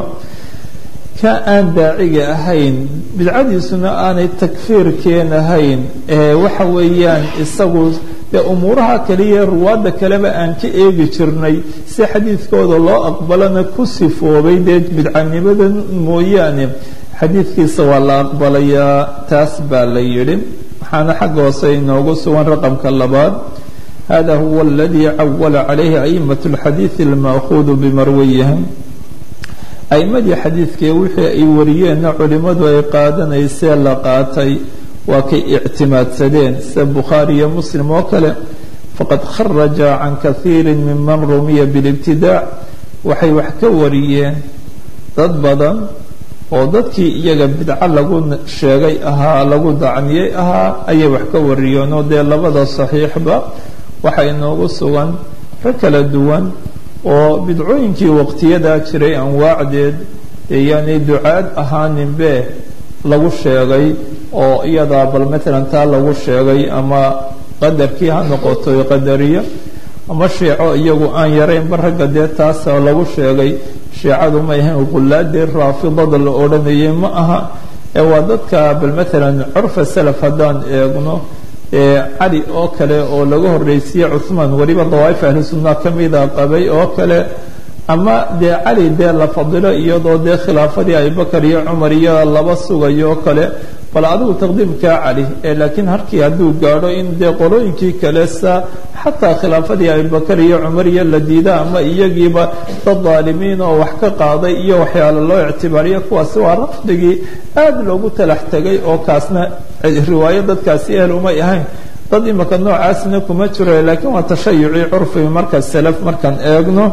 ka aan daaciga ahayn bidcadiisuna aanay takfiir keenahayn ee waxa weeyaan isagu dee umuuraha kaliya ruwaadda kaleba aan ka eegi jirnay si xadiidkooda loo aqbalana ku sifoobay dee bidcanimada mooyaane xadiidkiisa waa la aqbalayaa taas baa la yidhi waxaana xagga hoose inoogu sugan raqamka labaad hada huwa aladii cawala calayhi a'imat اlxadiidi alma'khuudu bimarwiyiha a'imadii xadiidkee wixii ay wariyeenna culimmadu ay qaadanaysee la qaatay waa kay ictimaadsadeen sida bukhaari iyo muslim oo kale faqad kharaja can kahiiri miman rumiya biاlibtidaac waxay wax ka wariyeen dad badan oo dadkii iyaga bidco lagu sheegay ahaa lagu dacniyey ahaa ayay wax ka wariyeen oo dee labada saxiixba waxaa inoogu sugan rag kala duwan oo bidcooyinkii waqtiyadaa jiray anwaacdeed dee yaanay ducaad ahaaninbe lagu sheegay oo iyadaa bal matalan taa lagu sheegay ama qadarkii ha noqoto qadariyo ama shiico iyagu aan yaraynba ragga dee taasa lagu sheegay shiicadu ma ahayn qullaadee raafidada la odhanayay ma aha ee waa dadka bal matalan curfa salaf haddaan eegno cali oo kale oo laga horreysiye cuhmaan weliba dawaa'if ahli sunna ka mida qabay oo kale ama dee cali dee la fadilo iyadoo dee khilaafadii abubakar iyo cumar iyo laba sugayo oo kale bal adigu taqdiimkaa cali ee laakiin harkii hadduu gaadho in dee qolooyinkii kale sa xataa khilaafadii abubakar iyo cumar iyo la diida ama iyagiiba dad daalimiin oo wax ka qaaday iyo waxyaalo loo ictibaariyo kuwaasi waa rafdigii aad loogu talax tegay oo kaasna riwaayo dadkaasi ehel umay ahayn dad imika noocaasna kuma jiro laakiin waa tashayucii curfigi marka salaf markaan eegno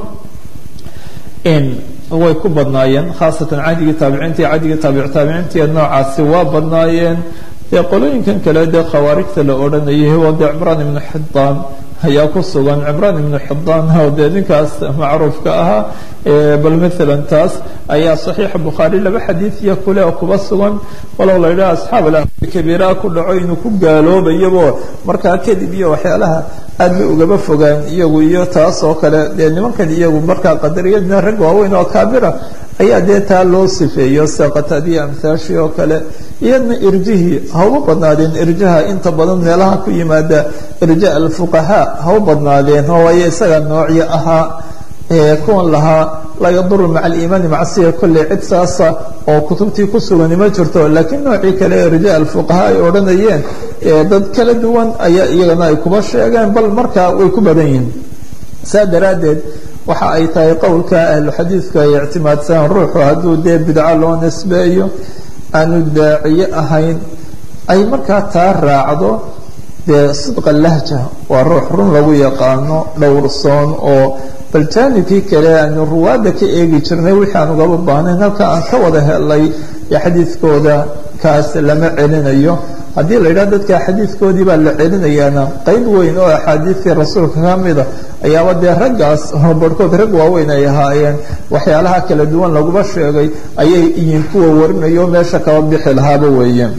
way ku badnaayeen khaasatan cadigii taabiciinta iyo cadigii taabic taabiciinta noocaasi waa badnaayeen dee qolooyinkan kale dee khawaarijta la odhanayay waa dee cimraan ibnu xidaan ayaa ku sugan cimraan ibnu xidaan oo dee ninkaas macruufka ahaa bal maalan taas ayaa saxiixa bukhaari laba xadiidiya kule oo kuba sugan walow la yidhaha asxaab alkabiiraha ku dhaco inuu ku gaaloobayabo markaa kadib iyo waxyaalaha aad bay ugaba fogaan iyagu iyo taas oo kale dee nimankan iyagu markaa qadariyadna rag waaweyn oo kaabira ayaa dee taa loo sifeeyo sida qataadiya amhaashi oo kale iyadna irjihii ha u badnaadeen irjaha inta badan meelaha ku yimaada irja alfuqahaa ha u badnaadeen oo waayo isaga noocyo ahaa kuwan lahaa laa yaduru maca aliimaani macsiya kolley cid saasa oo kutubtii ku sugani ma jirto laakiin noocii kale irja alfuqahaa ay odhanayeen dad kala duwan ayaa iyagana ay kuba sheegeen bal markaa way ku badan yihiin saa daraaddeed waxa ay tahay qowlka ahluxadiidku ay ictimaadsadaan ruuxu hadduu dee bidco loo nisbeeyo aanu daaciye ahayn ay markaa taa raacdo dee sidqa lahja waa ruux run lagu yaqaano dhowrsoon oo bal jaanibkii kale aanu ruwaadda ka eegi jirnay wixii aan ugaba baahnayn halka aan ka wada helay ee xadiidkooda kaas lama celinayo haddii la yidhaha dadka xadiidkoodii baa la celinayaana qayb weyn oo axaadiidtii rasuulka ka mida ayaaba dee raggaas oo barhkood rag waaweyn ay ahaayeen waxyaalaha kala duwan laguba sheegay ayay iyin kuwa warinayo meesha kaba bixi lahaaba weeye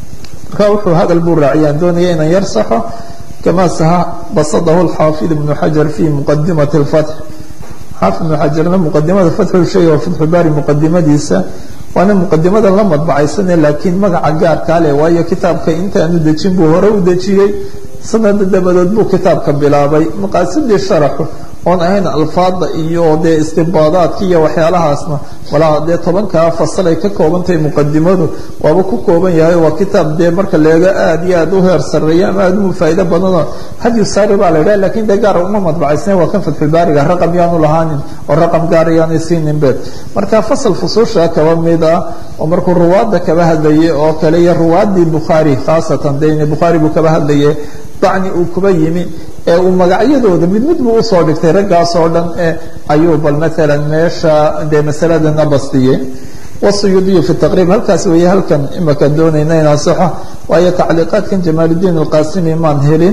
marka wuxuu hadal buu raaciyaan doonaya inaan yar saxo kama saha basadahu alxaafid ibnu xajar fi muqadimati اlfatx xaafid ibnu xajarna muqadimada fatxu sheega oo fatxu baari muqadimadiisa waana muqadimadan la madbacaysane laakiin magaca gaarkaa leh waayo kitaabka intaanu dejin buu hore u dejiyey sanada dabadood buu kitaabka bilaabay maqaasidii sharaxu oon ahayn alfaada iyo dee istibaadaadka iyo waxyaalahaasna walaa dee tobankaa fasalay ka koobantahay muqadimadu waaba ku kooban yahay waa kitaab dee marka leega aad iyo aad u heer sareeya ama aad u faa'ido badanoo hadyu saari baa la yidhaha lakin dee gaar uma madbacaysna waa kan fatxulbaariga raqam yaanu lahaanin oo raqam gaar yaanay siininbe marka fasal fusuusha kaba mid ah oo markuu ruwaadda kaba hadlayay oo kale iyo ruwaaddii bukhaari khaasatan dee bukhaari buu kaba hadlayay dacni uu kuba yimi ee uu magacyadooda mid mid buu usoo dhigtay raggaas oo dhan e ayuu bal maalan meesha dee masaladana bastiyey wasuyuudiyu fi taqriib halkaas weeye halkan imaka doonayna inaan saxo waayo tacliiqaadkan jamaaludiin alqaasimi maan helin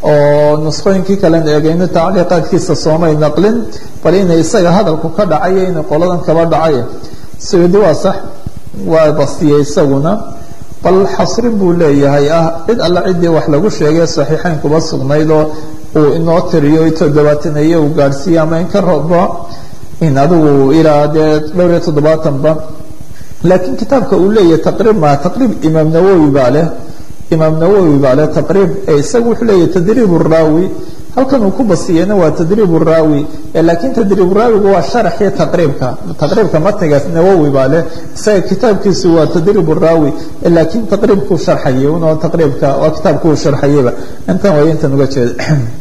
oo nusqooyinkii kalen eegayno tacliiqaadkiisa soomay naqlin bal inay isaga hadalku ka dhacayo inay qoladan kaba dhacay suyuudi waa sax waa bastiyey isaguna bal xasrin buu leeyahay ah cid alla ciddii wax lagu sheegay saxiixayn kuba sugnayd oo uu inoo tiriyo toddobaataneeye uu gaadhsiiye ama in ka robo in adigu ilaa dee dhowr iyo toddobaatanba laakiin kitaabka uu leeyahay taqriib maa taqriib imaam nawowi baa leh imaam nawowi baa le taqriib ee isagu wuxuu leeyahy tadriib raawi halkan uu ku basiyeyna waa tadriib raawi laakiin tadriib raawigu waa sharaxii taqriibka taqriibka matnigaas nawowi baa leh isaga kitaabkiisu waa tadriib raawi laakiin taqriibkuu sharxayay unoo taqriibka waa kitaabkuu sharxayayba intan way intan uga jeeda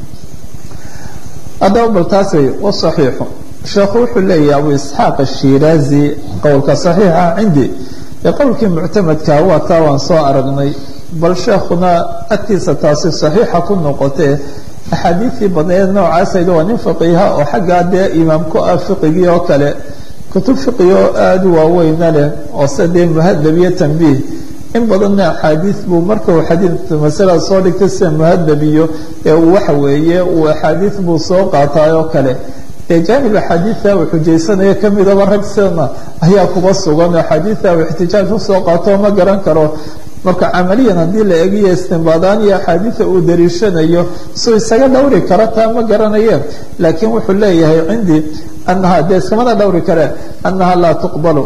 haddaba bal taas wey wasaxiixu sheekhu wuxuu leeyahy abu isxaaq ashiraazi qowlka saxiixa cindi ee qowlkii muctamadka waa taa waan soo aragnay bal sheekhuna agtiisa taasi saxiixa ku noqotee axaadiidtii badneed noocaasayda waa nin faqiiha oo xaggaa dee imaam ku ah fiqigii oo kale kutub fiqigi oo aada u waaweyna leh oo se dee muhadab iyo tanbiih in badanna axaadiid buu marka uu xadiid masalada soo dhigtay sida muhadab iyo ee uu waxa weeye uu axaadiid buu soo qaataay oo kale dee jaanib axaadiidta uu xujaysanaya kamidaba rag sidana ayaa kuba sugan axaadiidta uu ixtijaaj usoo qaato ma garan karo marka camaliyan haddii la egiyo istimbaadaan iyo axaadiida uu dariishanayo suu isaga dhowri kara taa ma garanayeen laakiin wuxuu leeyahay cindii anaha dee iskamana dhowri kareen annaha laa tuqbalu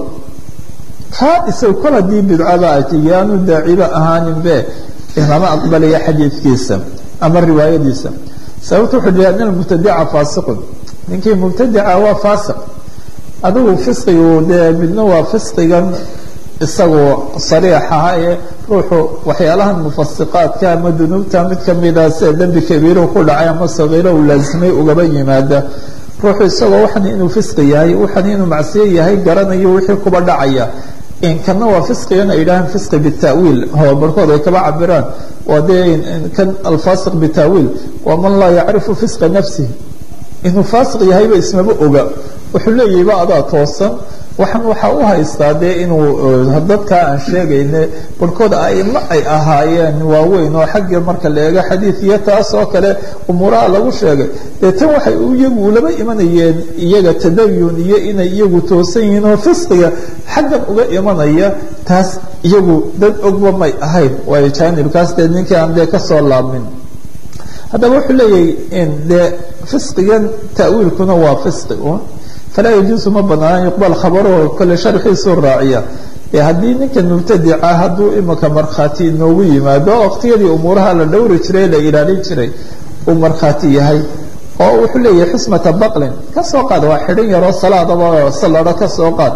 kaa isaga kol haddii bidcaba ay ti yaanu daaciba ahaaninbe lama aqbalaya xadiidkiisa ama riwaayadiisa sababta wuxuu leeyahay an almubtadica faasiqun ninkii mubtadica waa faasiq adigu fisqigu dee midna waa fisqigan isagoo sariixaha ee ruuxu waxyaalahan mufasiqaadka ama dunuubta mid kamida sida dembi kabiiru ku dhacay ama sagiiro uu laasimay ugaba yimaada ruuxu isagoo waxan inuu fisqi yahay waxan inuu macsiyo yahay garanayo wixii kuba dhacaya kana waa fisqigan ay yidhahaan fisqi bitaawiil oo barhkood ay kaba cabiraan waa dee kan alfasiq bitaawiil waa man laa yacrifu fisqa nafsihi inuu faasiq yahayba ismaba oga wuxuu leeyahayba adaa toosan waxaan waxaa u haystaa dee inuu dadkaa aan sheegayne barhkood aimo ay ahaayeen waaweyn oo xagga marka la eego xadiid iyo taas oo kale umuuraha lagu sheegay dee tan waxay iyagu ulaba imanayeen iyaga tadayun iyo inay iyagu toosan yihiin oo fisqiga xaggan uga imanaya taas iyagu dad ogba may ahayn waayo jaanibkaas dee ninkii aan dee kasoo laabmin haddaba wuxuu leeyahay dee fisqigan ta'wiilkuna waa fisqi un falaa yajuusu ma banaana yuqbal khabaruhu kole sharxiisuu raaciya ee haddii ninkan mubtadica hadduu imika markhaati inoogu yimaado waqtiyadii umuuraha la dhowri jiray la ilaalin jiray uu markhaati yahay oo wuxuu leeyahay xismata baqlin kasoo qaad waa xidhan yaroo salaadaba salado kasoo qaad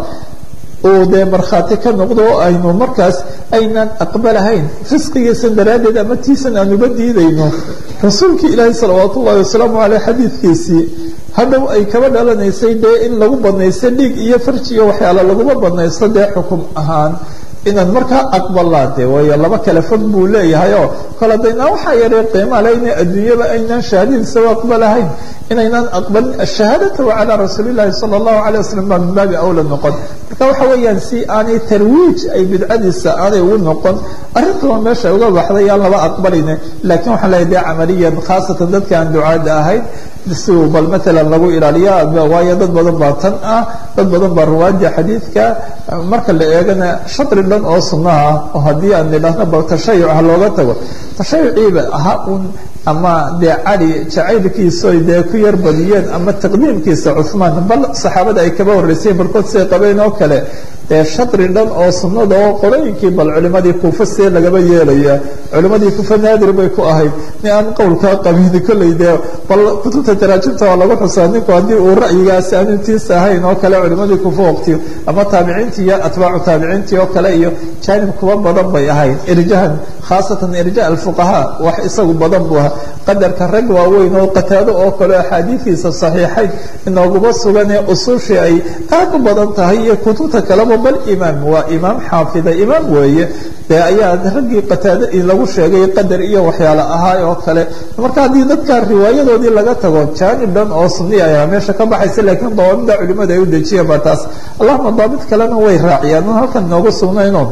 uu dee markhaati ka noqdo oo aynu markaas aynaan aqbalahayn fisqigiisan daraaddeed ama tiisan aanuba diidayno rasuulkii ilaahi salawaat ullahi wasalaamu caleyh xadiidkiisii hadhow ay kaba dhalanaysay dee in lagu badnaysto dhiig iyo farji iyo waxyaala laguma badnaysto dee xukum ahaan inaan markaa aqbalaa de waayo laba kale fog buu leeyahay oo kole daynaa waxaa yaree qiimaa le ina adduunyaba aynaan shahaadadiisa u aqbalahayn inaynaan aqbalin ashahaadata calaa rasuuli llahi sala allahu alay wasalam baa min baabi awla noqon marka waxa weeyaan si aanay tarwiij ay bidcadiisa aanay ugu noqon arrintaba meesha uga baxday aan laba aqbaline laakiin waxaan leeyahay dee camaliyan khaasatan dadka aan ducaada ahayn si bal maalan lagu ilaaliya waayo dad badan baa tan ah dad badan baa ruwaadii xadiidka marka la eegana shatri dhan oo sunnaha ah oo haddii aan nidhaahno bal tashayuc ha looga tago tashayuciiba aha un ama dee cali jacaylkiisoy dee ku yar badiyeen ama taqdiimkiisa cuhmaan bal saxaabada ay kaba horreysayeen barkood siay qabeen oo kale dee shatri dhan oo sunnada oo qorooyinkii bal culimadii kuufa see lagaba yeelaya culimadii kuufa naadir bay ku ahayd ni aan qowlkaa qabini kolley dee bal kutubta taraajimta waa lagu xusaa ninku haddii uu ra'yigaasi aanu tiisa ahayn oo kale culimadii kuufa waqtiyo ama taabiciintii iyo atbaacu taabiciintii oo kale iyo jaanib kuwa badan bay ahayd irjahan khaasatan irja alfuqahaa wax isagu badan buu ahaa qadarka rag waaweyn oo qataado oo kale axaadiidiisa saxiixayn inooguma sugan ee usushii ay aad u badan tahay iyo kutubta kaleba bal imaam waa imaam xaafida imaam weeye dee ayaa raggii qataado lagu sheegay qadar iyo waxyaale ahaa oo kale marka haddii dadka riwaayadoodii laga tago jaanib dhan oo sunniya ayaa meesha ka baxaysa laakiin dawaamida culimada ay u dejiyeen baa taas allahuma daabit kalena way raaciyaan un halkan inoogu sugnayno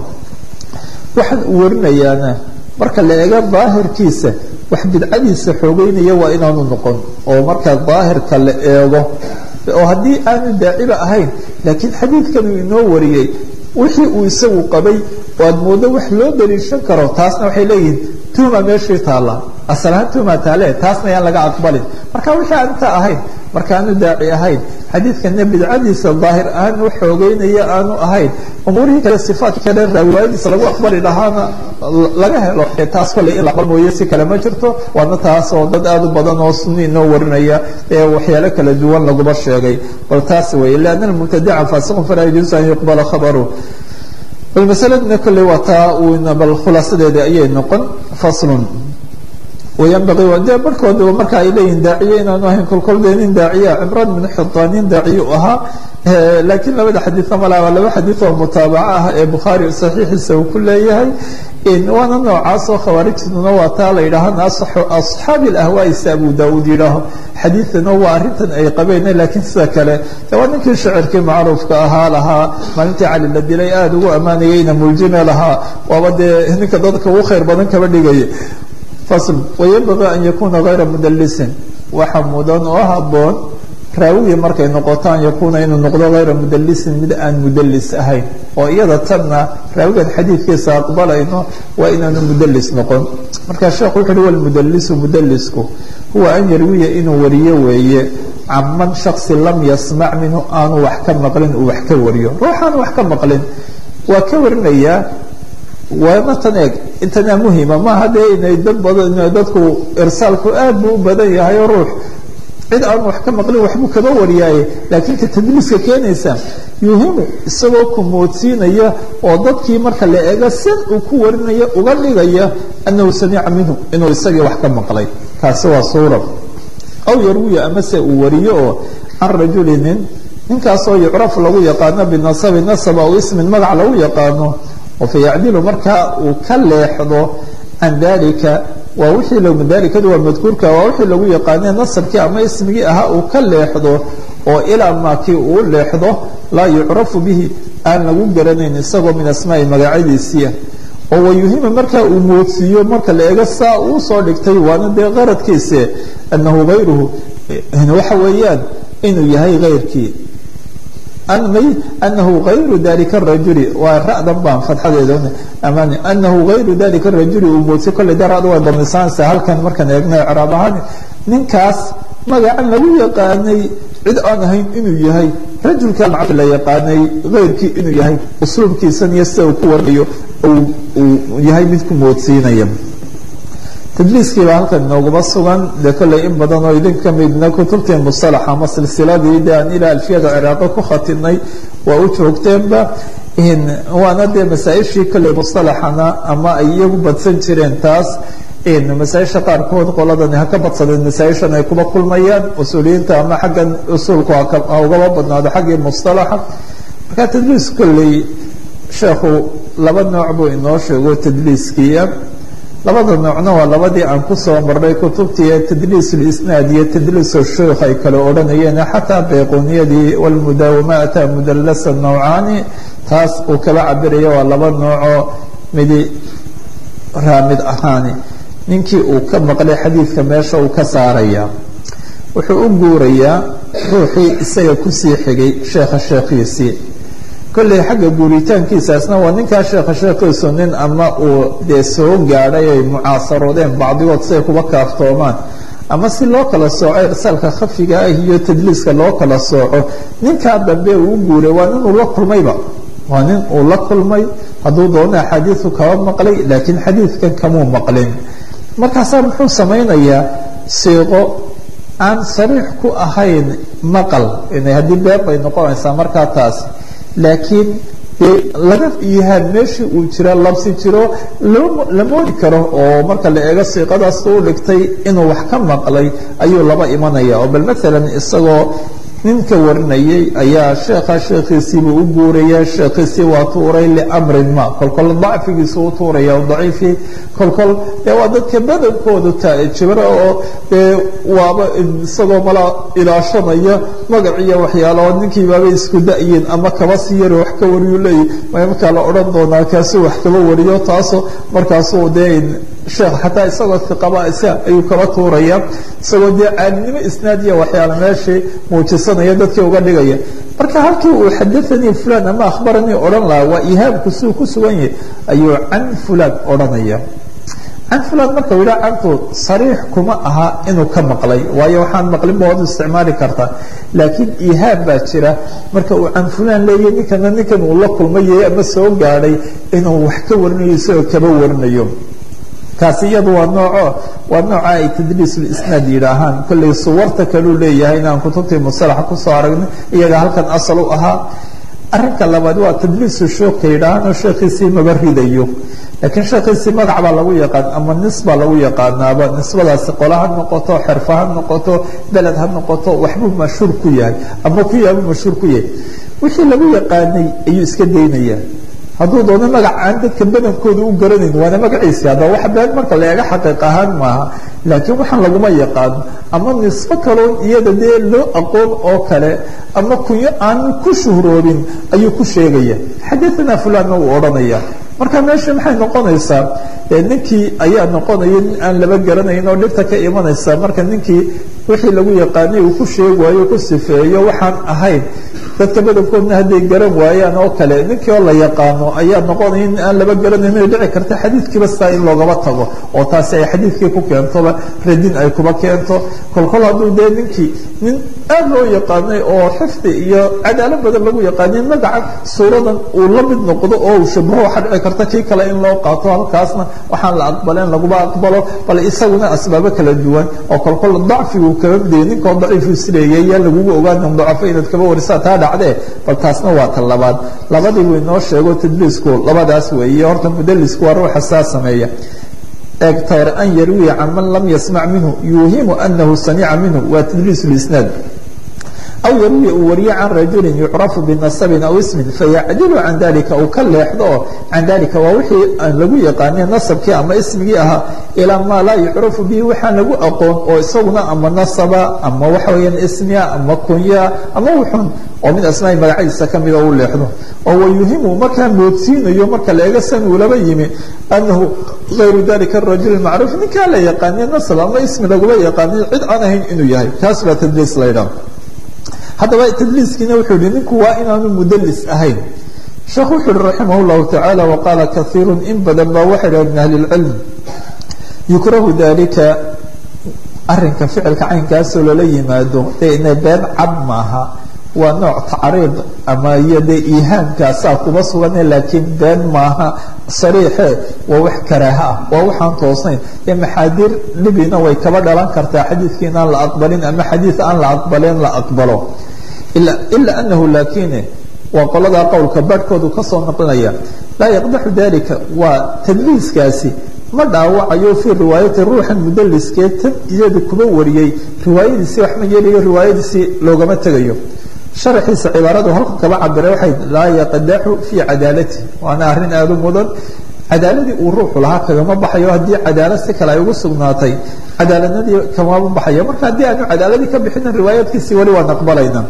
waxaan u warinayaana marka la eego daahirkiisa wax bidcadiisa xoogeynaya waa inaanu noqon oo marka daahirka la eego oo haddii aanu daaciba ahayn laakiin xadiidkan uu inoo wariyey wixii uu isagu qabay oo aad moodo wax loo daliishan karo taasna waxay leeyihiin tuhma meeshii taalla asalahaan tuhma taale taasna yaan laga aqbalin marka wixii aan inta ahayn markaanu daaci ahayn xadiidkana bidcadiisa daahir ahaan u xoogeynaya aanu ahayn umuurihii kale sifaadka kale riwaayadiisa lagu aqbali lahaana laga helo taas kole in la aqbal mooye si kale ma jirto waana taas oo dad aad u badan oo sunni inoo warinaya ee waxyaalo kala duwan laguma sheegay bal taas weeye lianna almubtadica faasiqun falaa yajuusu an yuqbala khabaru bal masaladna kolley waa taa uuna bal khulaasadeeda ayay noqon faslun wayanbaqii dee barhkoodaba marka ay leeyihin daaciye inaanu ahayn kolkol dee nin daaciya cimraan bin xitaan nin daaciye u ahaa laakiin labada xadiidna malaba laba xadiid oo mutaabaco ah ee bukhaari saxiixiisa uu ku leeyahay waana noocaas oo khawaarijtuna waa taa la yidhaahana asxaabi alahwaa'isa abu daauud yidhaaho xadiidana waa arrintan ay qabeen laakiin sida kale de waa ninkii shacirkii macruufka ahaa lahaa maalintii cali la dilay aada ugu ammaanayeyna muljime lahaa waaba dee ninka dadka ugu khayr badan kaba dhigaya fasl wayanbagii an yakuuna hayra mudalisin waxa mudan oo haboon raawigii markay noqoto an yakuuna inuu noqdo hayra mudalisin mid aan mudalis ahayn oo iyada tanna raawigan xadiidkiisa aqbalayno waa inaanu mudalis noqon marka sheekhu wuxu uhi walmudalisu mudalisku huwa an yarwiya inuu wariyo weeye caman shaksi lam yasmac minhu aanu wax ka maqlin uu wax ka wariyo ruuxaanu wax ka maqlin waa ka warinayaa waana tan eeg intanaa muhima maaha dee inay dad badan dadku irsaalku aad buu u badan yahay oo ruux cid aan wax ka maqlin waxbuu kaba wariyaaye laakiin ka tadliiska keenaysa yuhimu isagoo ku moodsiinaya oo dadkii marka la eego sid uu ku warinaya uga dhigaya annahu samica minhu inuu isagii wax ka maqlay kaasi waa suura aw yarwiya amase uu wariyo oo can rajuli nin ninkaasoo yucraf lagu yaqaano binasabi nasab aw ismin magac lagu yaqaano oo fayacdilu markaa uu ka leexdo can dalika waa wixii dalikadu waa madkuurka waa wixii lagu yaqaane nasabkii ama ismigii ahaa uu ka leexdo oo ilaa maakii uu leexdo laa yucrafu bihi aan lagu garanayn isagoo min asmaai magacyadiisiia oo wayuhima markaa uu moodsiiyo marka la eego saa uu soo dhigtay waana dee qaradkiise anahu hayruhu waxa weeyaan inuu yahay hayrkii anahu ayru dalika rajuli waa radan baan fadxadeeda amaan anahu hayru dalika rajuli uu moodsiy kolley de rada way badnisaanaysa halkan markaan eegna icraab ahaan ninkaas magacan lagu yaqaanay cid aan ahayn inuu yahay rajulka la yaqaanay hayrkii inuu yahay usluubkiisan iyo sida uu ku warinayo uu yahay mid ku moodsiinaya tadliiskii baa halkan inooguma sugan dee kolley in badan oo idin ka midna kutubtii musalax ama silsiladii de aan ilaa alfiyada ciraaqo ku khatinay waa u joogteenba waana dee masaa-ishii kolley musalaxana ama ay iyagu badsan jireen taas masaaisha qaarkood qoladani ha ka badsadeen masaaishan ay kuba kulmayaan usuuliyiinta ama xaggan usuulku ha ugaba badnaado xaggii mustalaxa marka tadliis kolley sheekhu laba nooc buu inoo sheego tadliiskiia labada noocna waa labadii aan kusoo marnay kutubtii tadliis lisnaad iyo tadliis sheikh ay kale odhanayeen xataa bayquniyadii walmudaawama ataa mudalasa nawcaani taas uu kaba cabiraya waa laba noocoo midi raamid ahaani ninkii uu ka maqlay xadiidka meesha uu ka saaraya wuxuu u guurayaa ruuxii isaga kusii xigay sheekha sheekhiisii kolley xagga guuritaankiisaasna waa ninkaa sheekha sheekhiisu nin ama uu dee soo gaadhay ay mucaasaroodeen bacdigood siay kuba kaaftoomaan ama si loo kala sooco irsaalka khafiga ah iyo tadliiska loo kala sooco ninkaa dambe uu u guuray waa nin uu la kulmayba waa nin uu la kulmay hadduu doono axaadiisu kaba maqlay laakiin xadiidkan kamuu maqlin markaasaa muxuu samaynayaa siiqo aan sariix ku ahayn maqal haddii beer bay noqonaysaa markaa taas laakiin dee laga yahaan meeshii uu jira labsi jiro la moodi karo oo marka la eego siiqadaas u dhigtay inuu wax ka maqlay ayuu laba imanaya oo bal maalan isagoo ninka warinayay ayaa sheekha sheekhiisiibuu u guuraya sheekhiisii waa tuuray liamrin ma kolkol dacfigiisu u tuuraya o daciifii kolkol dee waa dadka badankoodu jibro oo dee waaba isagoo mala ilaashanaya magaciiyo waxyaalaoo ninkii baabay isku da-yiin ama kaba sii yari wax ka wariyu leeyahy markaa la odhan doonaa kaasuu wax kaba wariyo taasoo markaasuu dee sheekh xataa isagoo iqaba isa ayuu kaba tuuraya isagoo dee caalinimo isnaadiya waxyaala meeshii muujisanaya dadkii uga dhigaya marka halkii uu xadaanii fulan ama akhbaranii odhan lahaa waa ihaabku siuu ku sugan yahay ayuu can fulan odhanaya can fulan marka u yidhaha cantu sariix kuma aha inuu ka maqlay waayo waxaan maqlin ba waad isticmaali kartaa laakiin ihaab baa jira marka uu can fulan leeyahy ninkana ninkan uu la kulmayay ama soo gaadhay inuu wax ka warinayo isagoo kaba warinayo kaasi iyadu waa nooco waa nooca ay tadliisulisnaad yidhaahaan kollay suwarta kaluu leeyahay inaan kutubtii musalaxa kusoo aragnay iyaga halkan asal u ahaa arrinka labaad waa tadliisu shuuka yidhaahaan oo sheekhiisii maba ridayo laakiin sheekhiisii magac baa lagu yaqaan ama nis baa lagu yaqaanaaba nisbadaasi qola ha noqoto xerfa ha noqoto beled ha noqoto waxbuu mashhuur ku yahay ama ku yahabuu mashhuur ku yahay wixii lagu yaqaanay ayuu iska daynayaa hadduu doono magac aan dadka badankooda u garanayn waana magaciisi hadda wax been marka la eega xaqiiq ahaan maaha laakiin waxaan laguma yaqaano ama nisbo kaloon iyada dee loo aqoon oo kale ama kunyo aan ku shuhroobin ayuu ku sheegaya xadaanaa fulanna uu odhanaya marka meesha maxay noqonaysaa ninkii ayaa noqonaya nin aan laba garanayn oo dhibta ka imanaysa marka ninkii wixii lagu yaqaanay uu ku sheegaayo ku sifeeyo waxaan ahayn dadka badankoodna hadday garan waayaan oo kale ninkii oo la yaqaano ayaa noqonaya nin aan laba garanayn ay dhici karta xadiidkiiba sidaa in loogaba tago oo taasi ay xadiidkii ku keentoba radin ay kuba keento kolkol hadduu dee ninkii nin aad loo yaqaanay oo xifdi iyo cadaalo badan lagu yaqaanay magaca suuradan uu la mid noqdo oo uu shabaho waxaa dhici karta kii kale in loo qaato halkaasna waxaan la aqbaleen laguma aqbalo bal isaguna asbaabo kala duwan oo kolkol dacfigu kaba midaya ninkoo daciifu isleeyay yaa lagugu ogaana dacafo inaad kaba warisaa taa dhacdee bal taasna waa ta labaad labadii wuu inoo sheego tadliisku labadaas weeye horta mudalisku waa ruuxa saa sameeya egtor an yarwiya can man lam yasmac minhu yuuhimu anahu samica minhu waa tadliis lisnaad aw yarwiya uu wariye can rajulin yucrafu binasabin aw ismin fayacdilu can dalika uu ka leexdo oo can dalika waa wixii lagu yaqaanay nasabkii ama ismigii ahaa ilaa maa laa yucrafu bihi waxaan lagu aqoon oo isaguna ama nasaba ama waxa weeyaan ismiya ama kunya ama wuxun oo mid asmaai magacyadiisa kamida u leexdo oo wayuhimu markaa moodsiinayo marka la eega san uulaba yimi anahu ayru dalika arajul macruuf ninkaa la yaqaaniye nasab ama ismi lagula yaqaaniyo cid aan ahayn inuu yahay taas baa tadliis la ydhaha haddaba tadliiskiina wuxuu yihi ninku waa inaanu mudalis ahayn sheekhu wuxuu yihi raximah llahu tacaala waqaala kaiiru in badan baa waxay dhaha min ahli lcilm yukrahu dalika arinka ficilka caynkaasoo lala yimaado dee ina been cad maaha waa nooc tacriid ama iyo dee ihaamkaasaa kuba sugane laakiin been maaha sariixe waa wax karaaha ah waa waxaan toosnayn ee maxaadiir dhibina way kaba dhalan kartaa xadiidkii inaan la aqbalin ama xadiid aan la aqbaleen la aqbalo ilaa anahu laakine waa qoladaa qowlka badhkoodu kasoo noqonaya laa yaqdaxu dalika waa tadliiskaasi ma dhaawacayo fii riwaayati ruuxan mudaliskee tan iyada kuba wariyey riwaayadiisii wax ma yeelayo riwaayadiisii loogama tegayo sharaxiisa cibaaradu halka kaba cabiray waxay laa yaqdaxu fii cadaalati waana arrin aada u mudan cadaaladii uu ruuxu lahaa kagama baxayo haddii cadaalad si kale ay ugu sugnaatay cadaaladnadii kamama baxayo marka haddii aanu cadaaladii ka bixinin riwaayaadkiisii weli waan aqbalayna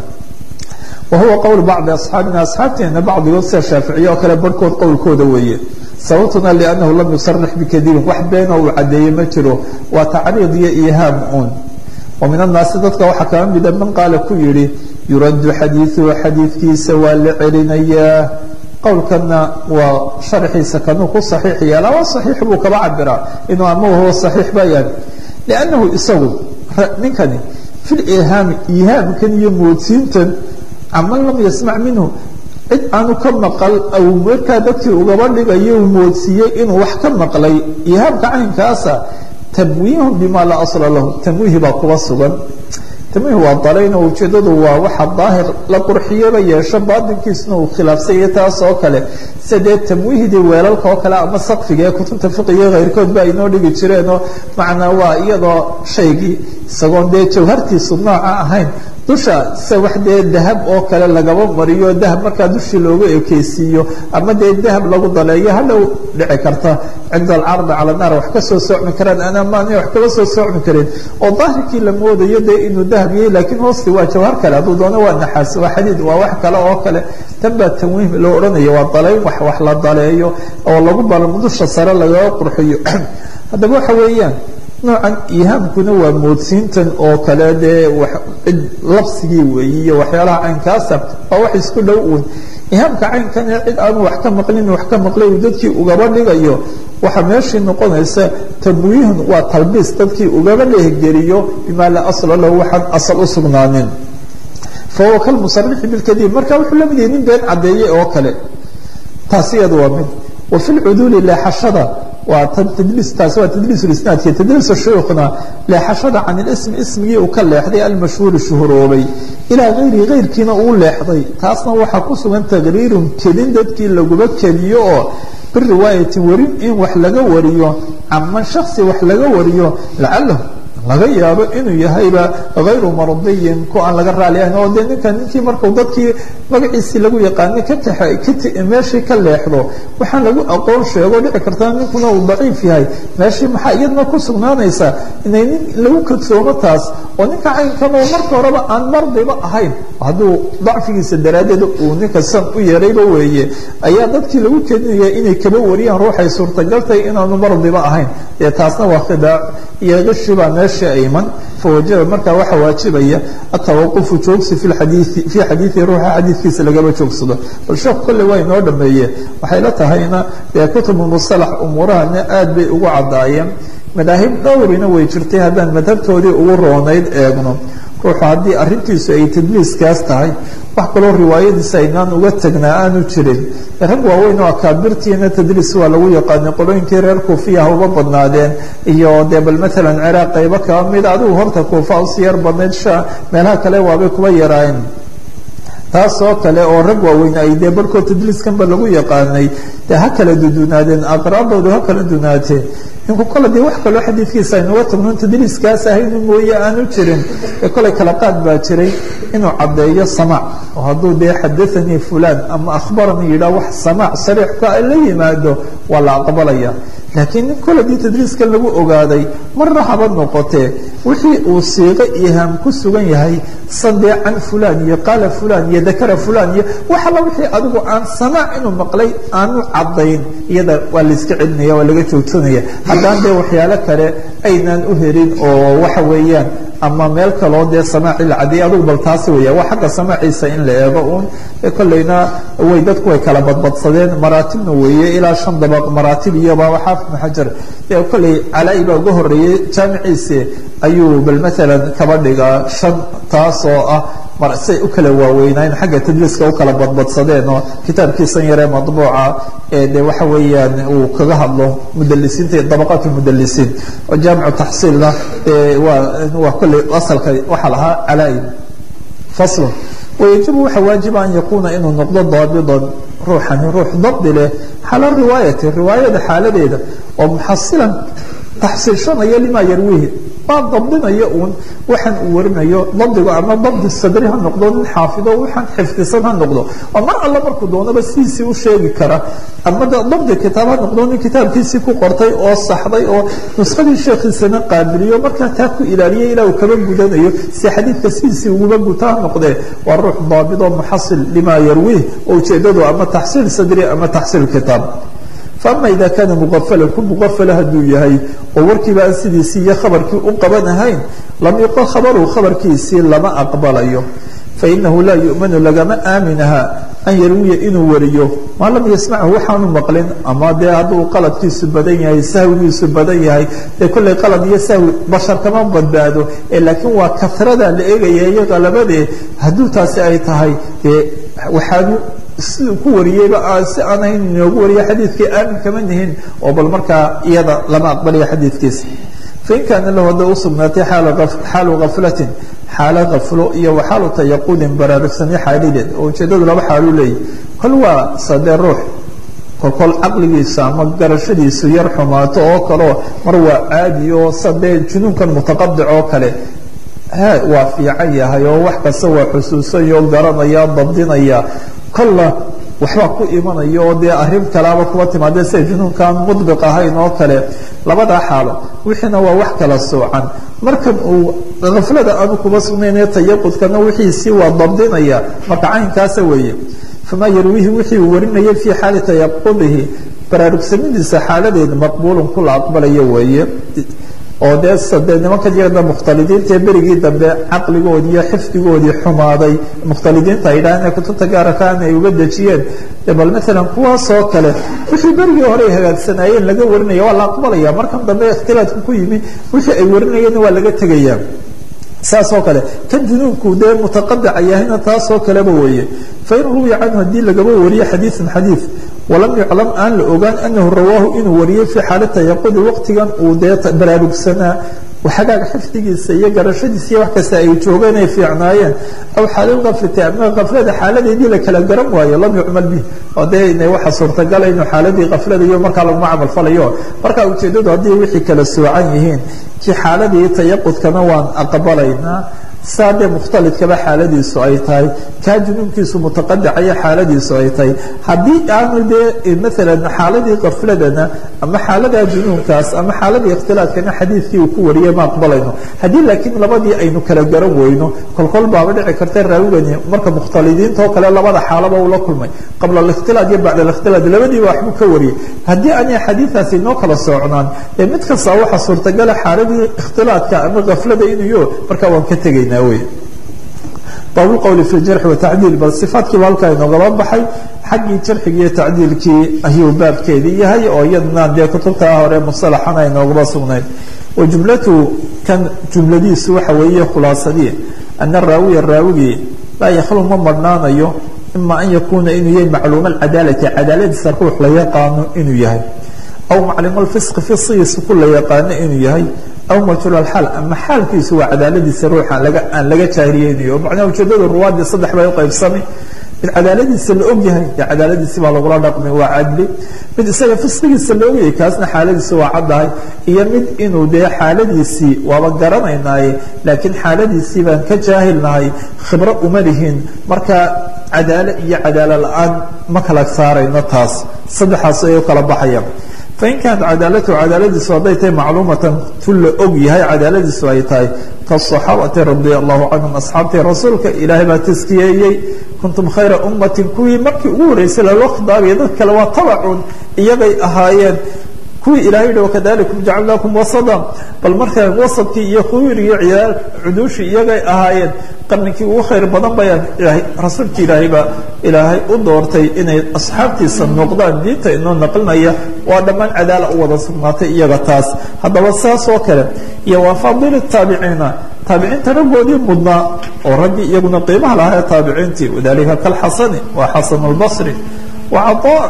wa huwa qowl bacdi asxaabina asxaabteena bacdigood sida shaaficiye oo kale barhkood qowlkooda weeye sababtuna liannahu lam yusarix bikadiibin wax beena uu caddeeye ma jiro waa tacriid iyo ihaam uun wa min annaasi dadka waxaa kama mida man qaala ku yidhi yuraddu xadiiduhu xadiidkiisa waa la celinayaa qowlkana waa sharxiisa kanuu ku saxiix yeelaa waa saxiix buu kaba cabiraa inuu ama huwa saxiix bayaan liannahu isagu ninkani fil ihaami ihaamkan iyo moodsiintan caman lam yasmac minhu cid aanu ka maqal aw markaa dadkii ugaba dhigayo uu moodsiiyey inuu wax ka maqlay ihaamka caynkaasa tamwiihun bima laa asla lahu tamwiihi baa kuba sugan tamwiih waa dalayn oo ujeedadu waa waxa daahir la qurxiyaba yeesho baatinkiisuna uu khilaafsanya taas oo kale sida dee tamwiihdii weelalka oo kale ama sakfiga ee kutubta fiqiga keyrkood ba aynoo dhigi jireenoo macnaa waa iyadoo shaygii isagoon dee jawhartiisu nooca ahayn dusha se wax dee dahab oo kale lagaba mariyo dahab markaa dushii loogu ekeysiiyo ama dee dahab lagu daleeyo hadhow dhici karta cinda alcardi cala naar wax kasoo socmi karaan anamaana wax kaba soo socmi kareen oo daahirkii la moodayo dee inuu dahab yahay laakiin hoosti waa jawhar kale hadduu doono waa naxaas waa xadiid waa wax kale oo kale tan baa tanwiih loo odhanaya waa dalayn wax wax la daleeyo oo lagu balamo dusha sare lagaga qurxiyo haddaba waxa weeyaan noocan ihaamkuna waa moodsiintan oo kale dee cid labsigii weeye iyo waxyaalaha caynkaasa waa wax isku dhow uun ihaamka caynkan ee cid aanu wax ka maqlin wax ka maqlay uu dadkii ugaba dhigayo waxaa meeshii noqonaysa tamwiihun waa talbiis dadkii ugaba dhehgeliyo bimaa laa asla lahu waxaan asal u sugnaanin fahuwa kalmusarixi bilkadiib marka wuxuu la mid yahay nin been caddeeyey oo kale taasi iyada waa mid wa fi lcuduuli leexashada waa tdliis taasi waa tadliis isnaadki tadliis shuyuukhna leexashada can ilismi ismigii uu ka leexday almashhuuri shuhuroobay ilaa hayrihi hayrkiina uu leexday taasna waxaa ku sugan taqriirun kelin dadkii laguba keliyo oo biriwaayatin warin in wax laga wariyo caman shaksi wax laga wariyo lacalahu laga yaabo inuu yahayba hayru mardiyin ku aan laga raali ahayn oo dee ninkan ninkii markuu dadkii magaciisii lagu yaqaanay ka taxa meeshii ka leexdo waxaan lagu aqoon sheego dhici kartaa ninkuna uu daciif yahay meeshii maxaa iyadna ku sugnaanaysa inay nin lagu kadsoomo taas oo ninka caynkan oo marka horeba aan mardiba ahayn hadduu dacfigiisa daraaddeed uu ninka san u yeerayba weeye ayaa dadkii lagu kedinaya inay kaba wariyaan ruuxay suurtagaltahay inaanu mardiba ahayn dee taasna waa khidaac iyo qishibaa meesha ayman fawajaba markaa waxaa waajibaya atawaqufu joogsi fi xadiii fii xadiidi ruuxa xadiidkiisa lagaba joogsado bal sheekhu kolley waa inoo dhameeye waxay la tahayna dee kutubu musalax umuurahana aad bay ugu caddaayeen madaahib dhowrina way jirtay haddaan madhabtoodii ugu roonayd eegno ruuxu haddii arrintiisu ay tadliiskaas tahay wax kaloo riwaayadiisa aynaan uga tagnaa aanu jirin rag waaweyn oo akaabirtiina tadliis waa lagu yaqaanay qolooyinkii reer kuufiya ha uba badnaadeen iyo dee bal maalan ciraaq qaybo kaba mida adigu horta kuufa usi yar badnayd sha meelaha kale waabay kuba yaraayeen taasoo kale oo rag waaweyn ay dee barhkood tadliiskanba lagu yaqaanay dee ha kala dudunaadeen aqraaboodu ha kala dunaateen ninku kole dee wax kaloo xadiidkiisa aynuga tagno tadliiskaas ahaynu mooye aanu jirin ee koley kala qaad baa jiray inuu caddeeyo samaac oo hadduu dee xadaanii fulaan ama akhbaranii yidhaah wax samaac sariix ka la yimaado waa la aqbalaya laakiin nin kole dii tadliiskan lagu ogaaday marna haba noqotee wixii uu siiqo ihaam ku sugan yahay sandee can fulaan iyo qaala fulaan iyo dakara fulaan iyo wax alla wixii adigu aan samaac inuu maqlay aanu caddayn iyada waa layska celinaya waa laga joogsanaya haddaan dee waxyaalo kale aynaan u helin oo waxa weeyaan ama meel kaloo dee samaaci la cadeeyay adugu bal taasi weya waa xagga samaaciisa in la eego uun kolleyna way dadku way kala badbadsadeen maraatibna weeye ilaa shan dabaq maraatib iyoba xaafid ibnu xajar dee kolley calaa-i baa uga horreeyey jaamiciisi ayuu bal maalan kaba dhigaa shan taasoo ah mar say u kala waaweynaayen xagga tadliiska u kala badbadsadeen oo kitaabkiisan yaree madbuuca ee de waxa weeyaan uu kaga hadlo mudalisiinta dabaqaat mudalisiin oo jaamicu taxsiilna waa waa kolley asalka waxaa lahaa calaa-i faslon wayajibu waxaa waajiba an yakuuna inuu noqdo daabidan ruuxani ruux dabdi leh xala riwaayati riwaayada xaaladeeda oo muxasilan taxsiilshanaya limaa yarwihi waa dabdinaya uun waxaan uu warinayo dabdigu ama dabdi sadri ha noqdo nin xaafido waxaan xifdisan ha noqdo oo mar alla markuu doonaba sidiisii u sheegi kara ama dabdi kitaab ha noqdo nin kitaabkiisii ku qortay oo saxday oo nuskadii sheekhiisana qaabiliyo markaa taa ku ilaaliyay ilaa uu kaba gudanayo si xadiidka sidiisii uguba guta ha noqdee waa ruux daabidoo muxasil limaa yarwiih oo ujeedadu ama taxsiil sadri ama taxsiil kitaab faama ida kaana muqafalan ku muqafala hadduu yahay oo warkiiba aan sidiisii iyo khabarkii u qaban ahayn lam yuqal khabaruhu khabarkiisii lama aqbalayo fainahu laa yu'manu lagama aaminaha an yarwiya inuu wariyo maa lam yasmachu waxaanu maqlin ama dee hadduu qaladkiisu badan yahay sahwigiisu badan yahay dee kolley qalad iyo sahwi bashar kama badbaado ee laakiin waa kasrada la eegaya iyo qalabadee hadduu taasi ay tahay dee waxaanu siduu ku wariyeyba si aan ahayn inoogu wariya xadiidkii aamin kama nihin oo bal markaa iyada lama aqbalaya xadiidkiisa fain kaana lahu hadday usugnaatay xaalu gaflatin xaalo gaflo iyo waxaalu tayaqudin baraarugsanyo xaalideed oo ujeedadu laba xaaluu leeyahy kol waa sadee ruux kolkol caqligiisa ama garashadiisu yar xumaato oo kaleo mar waa caadi oo sadee junuunkan mutaqadic oo kale waa fiican yahay oo wax kasta waa xusuusanyo garanaya dabdinaya kolla waxbaa ku imanaya oo dee arrin kalaaba kuwa timaadee sida junuunkaan mudbiq ahayn oo kale labadaa xaalo wixiina waa wax kala soocan markan uu kaflada aanu kuma sugnaynee tayaqudkana wixiisii waa dabdinaya marka caynkaasa weeye famaa yarwiihi wixii uu warinayay fii xaali tayaqudihi baraarugsanidiisa xaaladeeda maqbuulun kula aqbalayo weeye oo dee de nimanka jirada mukhtalidiinta ee berigii dambe caqligoodii iyo xifdigoodii xumaaday mukhtalidiinta ay dhahaan inay kutubta gaarakaana ay uga dejiyeen de bal maalan kuwaasoo kale wixii berigii hore ay hagaagsanaayeen laga warinaya waa la aqbalaya markan dambe ikhtilaadku ku yimi wixii ay warinayeenna waa laga tegaya saas oo kale kan junuubku dee mutaqadaca yahayna taasoo kaleba weeye fain ruwiya canhu haddii lagaba wariyo xadiiثan xadiiث walam yuclam aan la ogaan anahu rawaahu inuu wariyey fii xaala tayaqudi waqtigan uu dee baraarugsanaa xagaaga xifdigiisa iyo garashadiisa iyo wax kasta ay joogeen ay fiicnaayeen aw xaalalkaflati ama kaflada xaaladeedii la kala garan waayo lam yucmal bih oo dee ina waxa suurtagala inuu xaaladii kaflada iyo markaa laguma camal falayo marka ujeedadu haddii wixii kala soocan yihiin kii xaaladii tayaqudkana waan aqbalaynaa saa dee mukhtalidkaba xaaladiisu ay tahay kaa junuunkiisu mutaqadicaya xaaladiisu ay tahay haddii aanu dee maalan xaaladii kafladana ama xaaladaa junuunkaas ama xaaladii ikhtilaadkana xadiidkii uu ku wariyay ma aqbalayno haddii laakiin labadii aynu kala garan weyno kolkol baaba dhici karta raawigani marka mukhtalidiinta oo kale labada xaalaba uu la kulmay qabla alikhtilaad iyo bacda alikhtilaad labadiiba waxbuu ka wariyay haddii aanay xadiidaasi inoo kala socnaan ee mid kasta waxa suurtagala xaaladii ikhtilaadka ama kaflada inuyo markaa waan ka tegayna bab اqwl fi اjarxi watacdiil bal صifaadkiiba halkaa inoogaba baxay xaggii jarxigi iyo tacdiilkii ayuu baabkeedii yahay oo iyadna dee kutubtaa hore musalaxana inoogaba sugnayd wa jumlatu kan jumladiisu waxa weeye khulaasadii ana raawiya raawigii laa yakhlu ma marhnaanayo ima an yakuuna inuu yahay macluuma cadaalati cadaaladiisa ruux la yaqaano inuu yahay aw macluum fisqi fisqigiisa ku la yaqaano inuu yahay aw majhuul alxaal ama xaalkiisu waa cadaaladiisa ruuxa laga aan laga jaahiriyeynayo oo macnaha ujeedada ruwaadii saddex bay u qaybsamay mid cadaaladiisa la og yahay dee cadaaladiisi baa lagula dhaqmay waa cadli mid isaga fisqigiisa la ogyahay kaasna xaaladiisi waa caddahay iyo mid inuu dee xaaladiisii waaba garanaynaaye laakiin xaaladiisii baan ka jaahilnahay khibro uma lihin marka cadaalo iyo cadaalo la-aan ma kala saarayno taas saddexaas ay u kala baxayaan fain kaanat cadaalatu cadaaladiisu hadday tahay macluumatan tu la og yahay cadaaladiisu ay tahay kaaصaxaabati radia allahu canhum asxaabtii rasuulka ilaahay baa taskiyeeyey kuntum khayra ummatin kuwii markii ugu horreysay lalo khidaabiya dad kale waa tabacun iyagay ahaayeen kuwii ilahay yihi wakadalikum jacalnaakum wasada bal markaa wasadkii iyo khuyr iyo ciyaal cuduushii iyagay ahaayeen qarninkii ugu khayr badan bayaan ilaahay rasuulki ilaahay baa ilaahay u doortay inay asxaabtiisa noqdaan diinta inoo naqlinaya waa dhammaan cadaala u wada sugnaatay iyaga taas haddaba saas oo kale iyo waa faadili taabiciina taabiciinta raggoodii mudnaa oo raggii iyaguna qiimaha lahaa ee taabiciintii wadalika kalxasani waa xasan albasri wacaa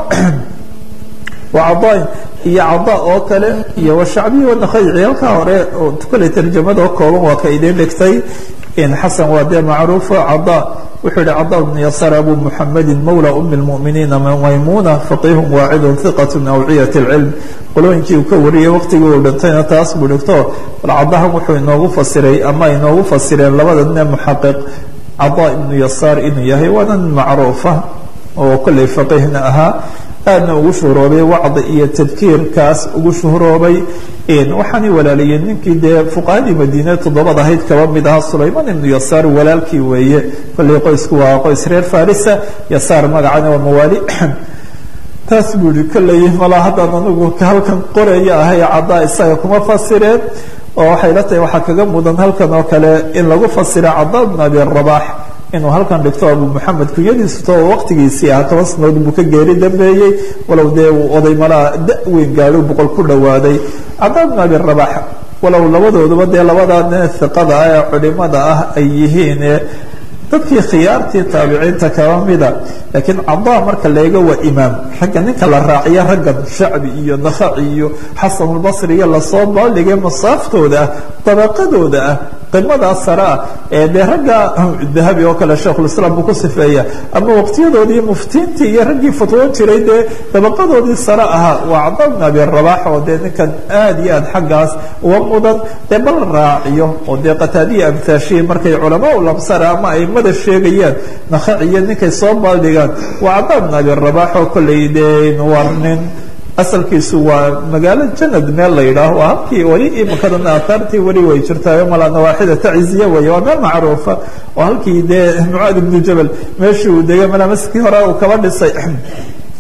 wacadaain iyo cada oo kale iyo washacbiyi wanakayci halkaa hore oo kale tarjamada oo kooban waa ka idin dhigtay xasan waa dee macruufo cada wuxuu yihi cada bnu yasar abu muxamedi mawla umi lmuminiina maymuna faqihun waacidun hiqat awciyat اlcilm qolooyinkii uu ka wariyey waqtigii uu dhintayna taas buu dhigto bal cadahan wuxuu inoogu fasiray ama inoogu fasireen labada nin ee muxaqiq cada ibnu yasaar inuu yahay waana nin macruufa oo kolley faqihna ahaa aadna ugu shuhuroobay wacdi iyo tadkiirkaas ugu shuhuroobay waxaanay walaaliyeen ninkii dee fuqahadii madiine toddobad ahayd kaba mid ahaa sulayman ibnu yasaar walaalkii weeye kolley qoysku waa qoys reer farisa yasaar magacana waa mawaali taas buu ihi kolley malaa haddaan anigu halkan qoraya ahay caddaa isaga kuma fasireen oo waxay la tahay waxaa kaga mudan halkan oo kale in lagu fasira caddaa bn abi rabax inuu halkan dhigto abu moxamed kunyadiisu to waqtigiisii ah toban sanadood buu ka geeri dambeeyey walow dee uu oday malaa da-weyn gaadho boqol ku dhowaaday cada bn abi rabax walow labadooduba dee labada nin hiqada ah ee culimada ah ay yihiin dadkii khiyaartii taabiciinta kaba mida laakiin cadaa marka leega waa imaam ragga ninka la raaciya raggan shacbi iyo nakhaci iyo xasanulbasri iyo lasoo baaldhigay masaaftooda ah dabaqadooda ah qimadaas sare ah ee dee ragga dahabi oo kale sheikhulislaam buu ku sifeeya ama waqtiyadoodii muftiintii iyo raggii fatwoon jiray dee dabaqadoodii sare ahaa waa cada bn abi rabax oo dee ninkan aad iyo aad xaggaas uga mudan dee bal raaciyo oo dee qataadiya amtaashihi markay culamaa u lamsara ama aimada sheegayaan nakhaciyo ninkay soo baaldhigaan waa cada bn abi rabax oo kolley dee war nin asalkiisu waa magaalo janad meel la yidhaaho waa halkii weli imikadan aataartii weli way jirtaayo malaa nawaaxida taciziya weeye waa meel macruufa oo halkii dee mucaad ibnu jabal meeshii uu degay malaa maskii hore uu kaba dhisay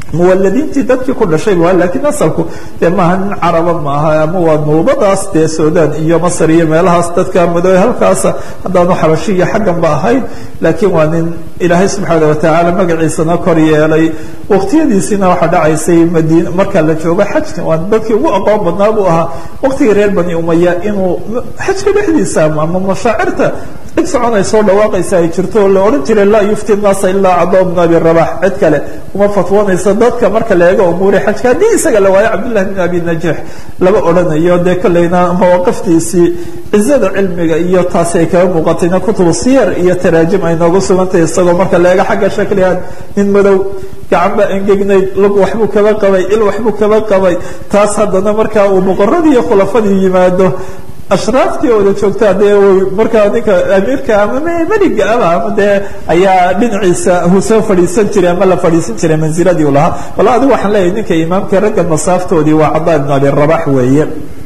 muwaladiintii dadkii ku dhashay waa laakiin asalku dee maaha nin caraba maaha ama waa nuubadaas dee suudaan iyo masar iyo meelahaas dadka madoobe halkaasa haddaanu xabashi iyo xaggan ba ahayn laakiin waa nin ilaahay subxaana watacaala magaciisana kor yeelay waqtiyadiisiina waxaa dhacaysay madiina marka la joogo xajka waa dadkii ugu aqoon badnaa buu ahaa waqtigii reer bani umaya inuu xajka dhexdiisa ama mashaacirta cid soconaysoo dhawaaqaysa ay jirto oo la odhan jiray laa yufti naasa ilaa cadoo bn abi rabax cid kale uma fatwoonaysa dadka marka la eego umuuri xajka haddii isaga la waayo cabdillahi bn abi najiix lama odhanayo dee kolleyna mawaqiftiisii cizada cilmiga iyo taasi ay kaga muuqatayna kutubu siyar iyo taraajim ay noogu sugantahay isagoo marka la eego xagga shaklihan nin madow gacan baa engegnayd lug waxbuu kaba qabay il waxbuu kaba qabay taas haddana markaa uu boqoradii iyo khulafadii yimaado ashraaftii wada joogtaa dee markaa ninka amiirka ama meliga ama ama dee ayaa dhinaciisa uu soo fadhiisan jiray ama la fadhiisan jiray manziladii u lahaa walla adigu waxaan leeyahay ninka imaamka ragga masaaftoodii waa cadaa ibn abi rabax weeye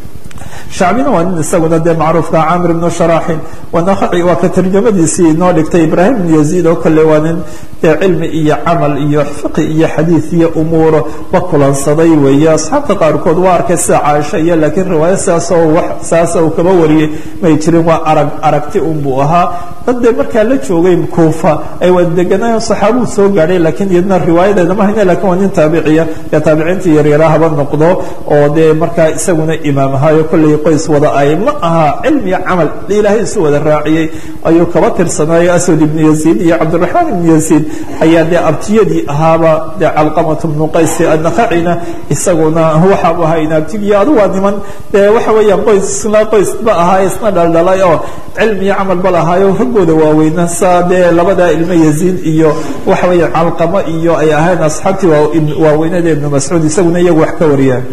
shacbina waa nin isaguna dee macruufka camir ibnu sharaxin wanaqaci waa ka tarjamadiisii inoo dhigtay ibraahim ibn yaziid oo kale waa nin dee cilmi iyo camal iyo fiqi iyo xadiid iyo umuuro la kulansaday weeye asxaabta qaarkood waa arkay sida caaisha iyo laakiin riwaaya sidaasoo wax saasa uu kaba wariyey may jirin waa arag aragti unbuu ahaa dad dee markaa la joogay kuufa ay wada deganaayen saxaabuu soo gaadhay laakiin iyadna riwaayadeeda ma hayne lakin waa nin taabiciya dee taabiciintii yaryara haba noqdo oo dee markaa isaguna imaam ahaayo kolley qoys wada ay ma aha cilmi iyo camal ilaahay isu wada raaciyey ayuu kaba tirsanaayo aswad ibnu yaziid iyo cabdiraxmaan ibnu yaziid ayaa dee abtiyadii ahaaba dee calqamat bnu qaysi annakacina isaguna waxaabu ahaa inaabtigiyo adu waa niman dee waxa weeyaan qoys isna qoys ba ahaa isna dhaldhalay oo cilmi iyo camal ba lahaayo raggooda waaweyna saa dee labadaa ilmo yaziid iyo waxa weeyaan calqamo iyo ay ahayn asxaabtii waaweynada ibnu mascuud isaguna iyagu wax ka wariyaan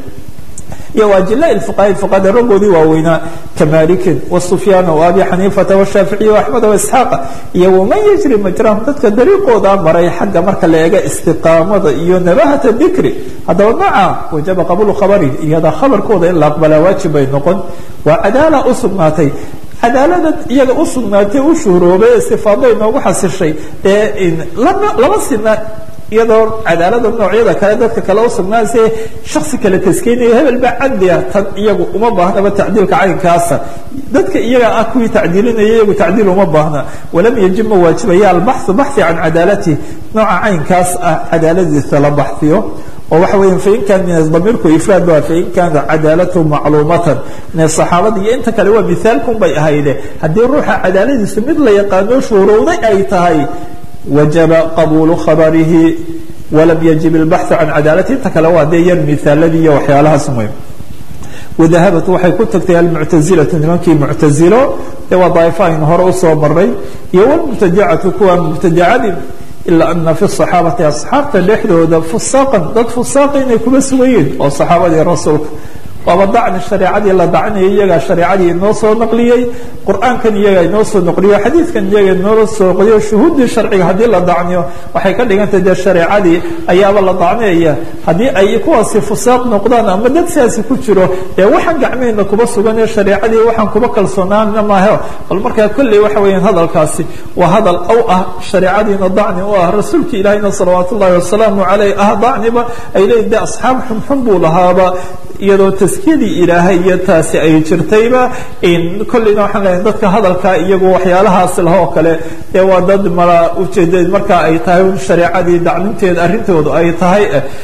iyo waajilaa fuqaha fuqahada raggoodii waaweynaa kamalikin wasufyaana waabi xaniifata washaaficiya waaxmeda waisxaaqa iyo waman yajri majrahum dadka dariiqooda maray xagga marka la eega istiqaamada iyo nabahata dikri haddaba maca wajaba qabulu khabari iyada khabarkooda in la aqbalaa waajib bay noqon waa cadaala u sugnaatay cadaalada iyaga u sugnaatay u shuhroobay ee sifaaday noogu xasishay ee lama sina iyadoo cadaalada noocyada kale dadka kale u sugnaanse shaksi kale taskeynaya hebel baa cadli ah tan iyagu uma baahnaba tacdiilka caynkaasa dadka iyaga ah kuwii tacdiilinaya iyagu tacdiil uma baahna walam yajib ma waajibaya albaxu baxi can cadaalatihi nooca caynkaas ah cadaaladiisa la baxfiyo oo waxa weya fain kan damiirku ifraad ba fain kaana cadaalatu macluumatan min saxaabada iyo inta kale waa mithaalkun bay ahayde haddii ruuxa cadaaladiisa mid la yaqaano shuurowday ay tahay wajaba qabuulu khabarihi walam yajib ilbaxu can cadaalati inta kale waa dee yar mihaaladii iyo waxyaalahaas muhim wadahabat waxay ku tagtay almuctazilatu nimankii muctazilo ee waa daaifa aynu hore usoo maray iyo wlmubtadacatu kuwa mubtadacadii ilaa ana fi صaxaabati asxaabta dhexdooda fusaaqan dad fusaaqa inay kuma sugan yihin oo saxaabadii rasuulka waaba dacni shareecadii la dacnaya iyagaa shareecadii inoo soo naqliyey qur'aankan iyagaa inoo soo naqliyo xadiidkan iyaga inoo soo naqliyo shuhuuddii sharciga haddii la dacniyo waxay ka dhigantay dee shareecadii ayaaba la dacniyaya haddii ay kuwaasi fusaaq noqdaan ama dad siaasi ku jiro dee waxaan gacmehena kuba suganee shareecadii waxaan kuba kalsoonaana maahe bal markaa kolley waxa weeyaan hadalkaasi waa hadal aw ah shareecadiina dacni u ah rasuulka ilaahina salawaat ullahi wasalaamu caleyh ah dacniba ay leeyiin de asxaab xunxun buu lahaaba iyadoo taskiyadii ilaahay iyo taasi ay jirtayba kolleyna waxaan leeyahay dadka hadalka iyagu waxyaalahaas lah oo kale dee waa dad mala ujeedeed markaa ay tahay shareecadii dacninteeda arrintoodu ay tahay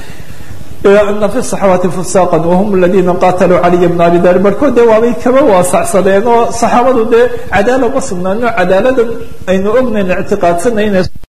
ana fi saxaabati fusaaqa wahum aladiina qataluu caliya bna abi dalib barhkood dee waabay kaba waasacsadeen oo saxaabadu dee cadaala ma sugnaano cadaaladan aynu ognayn ictiqaadsanayn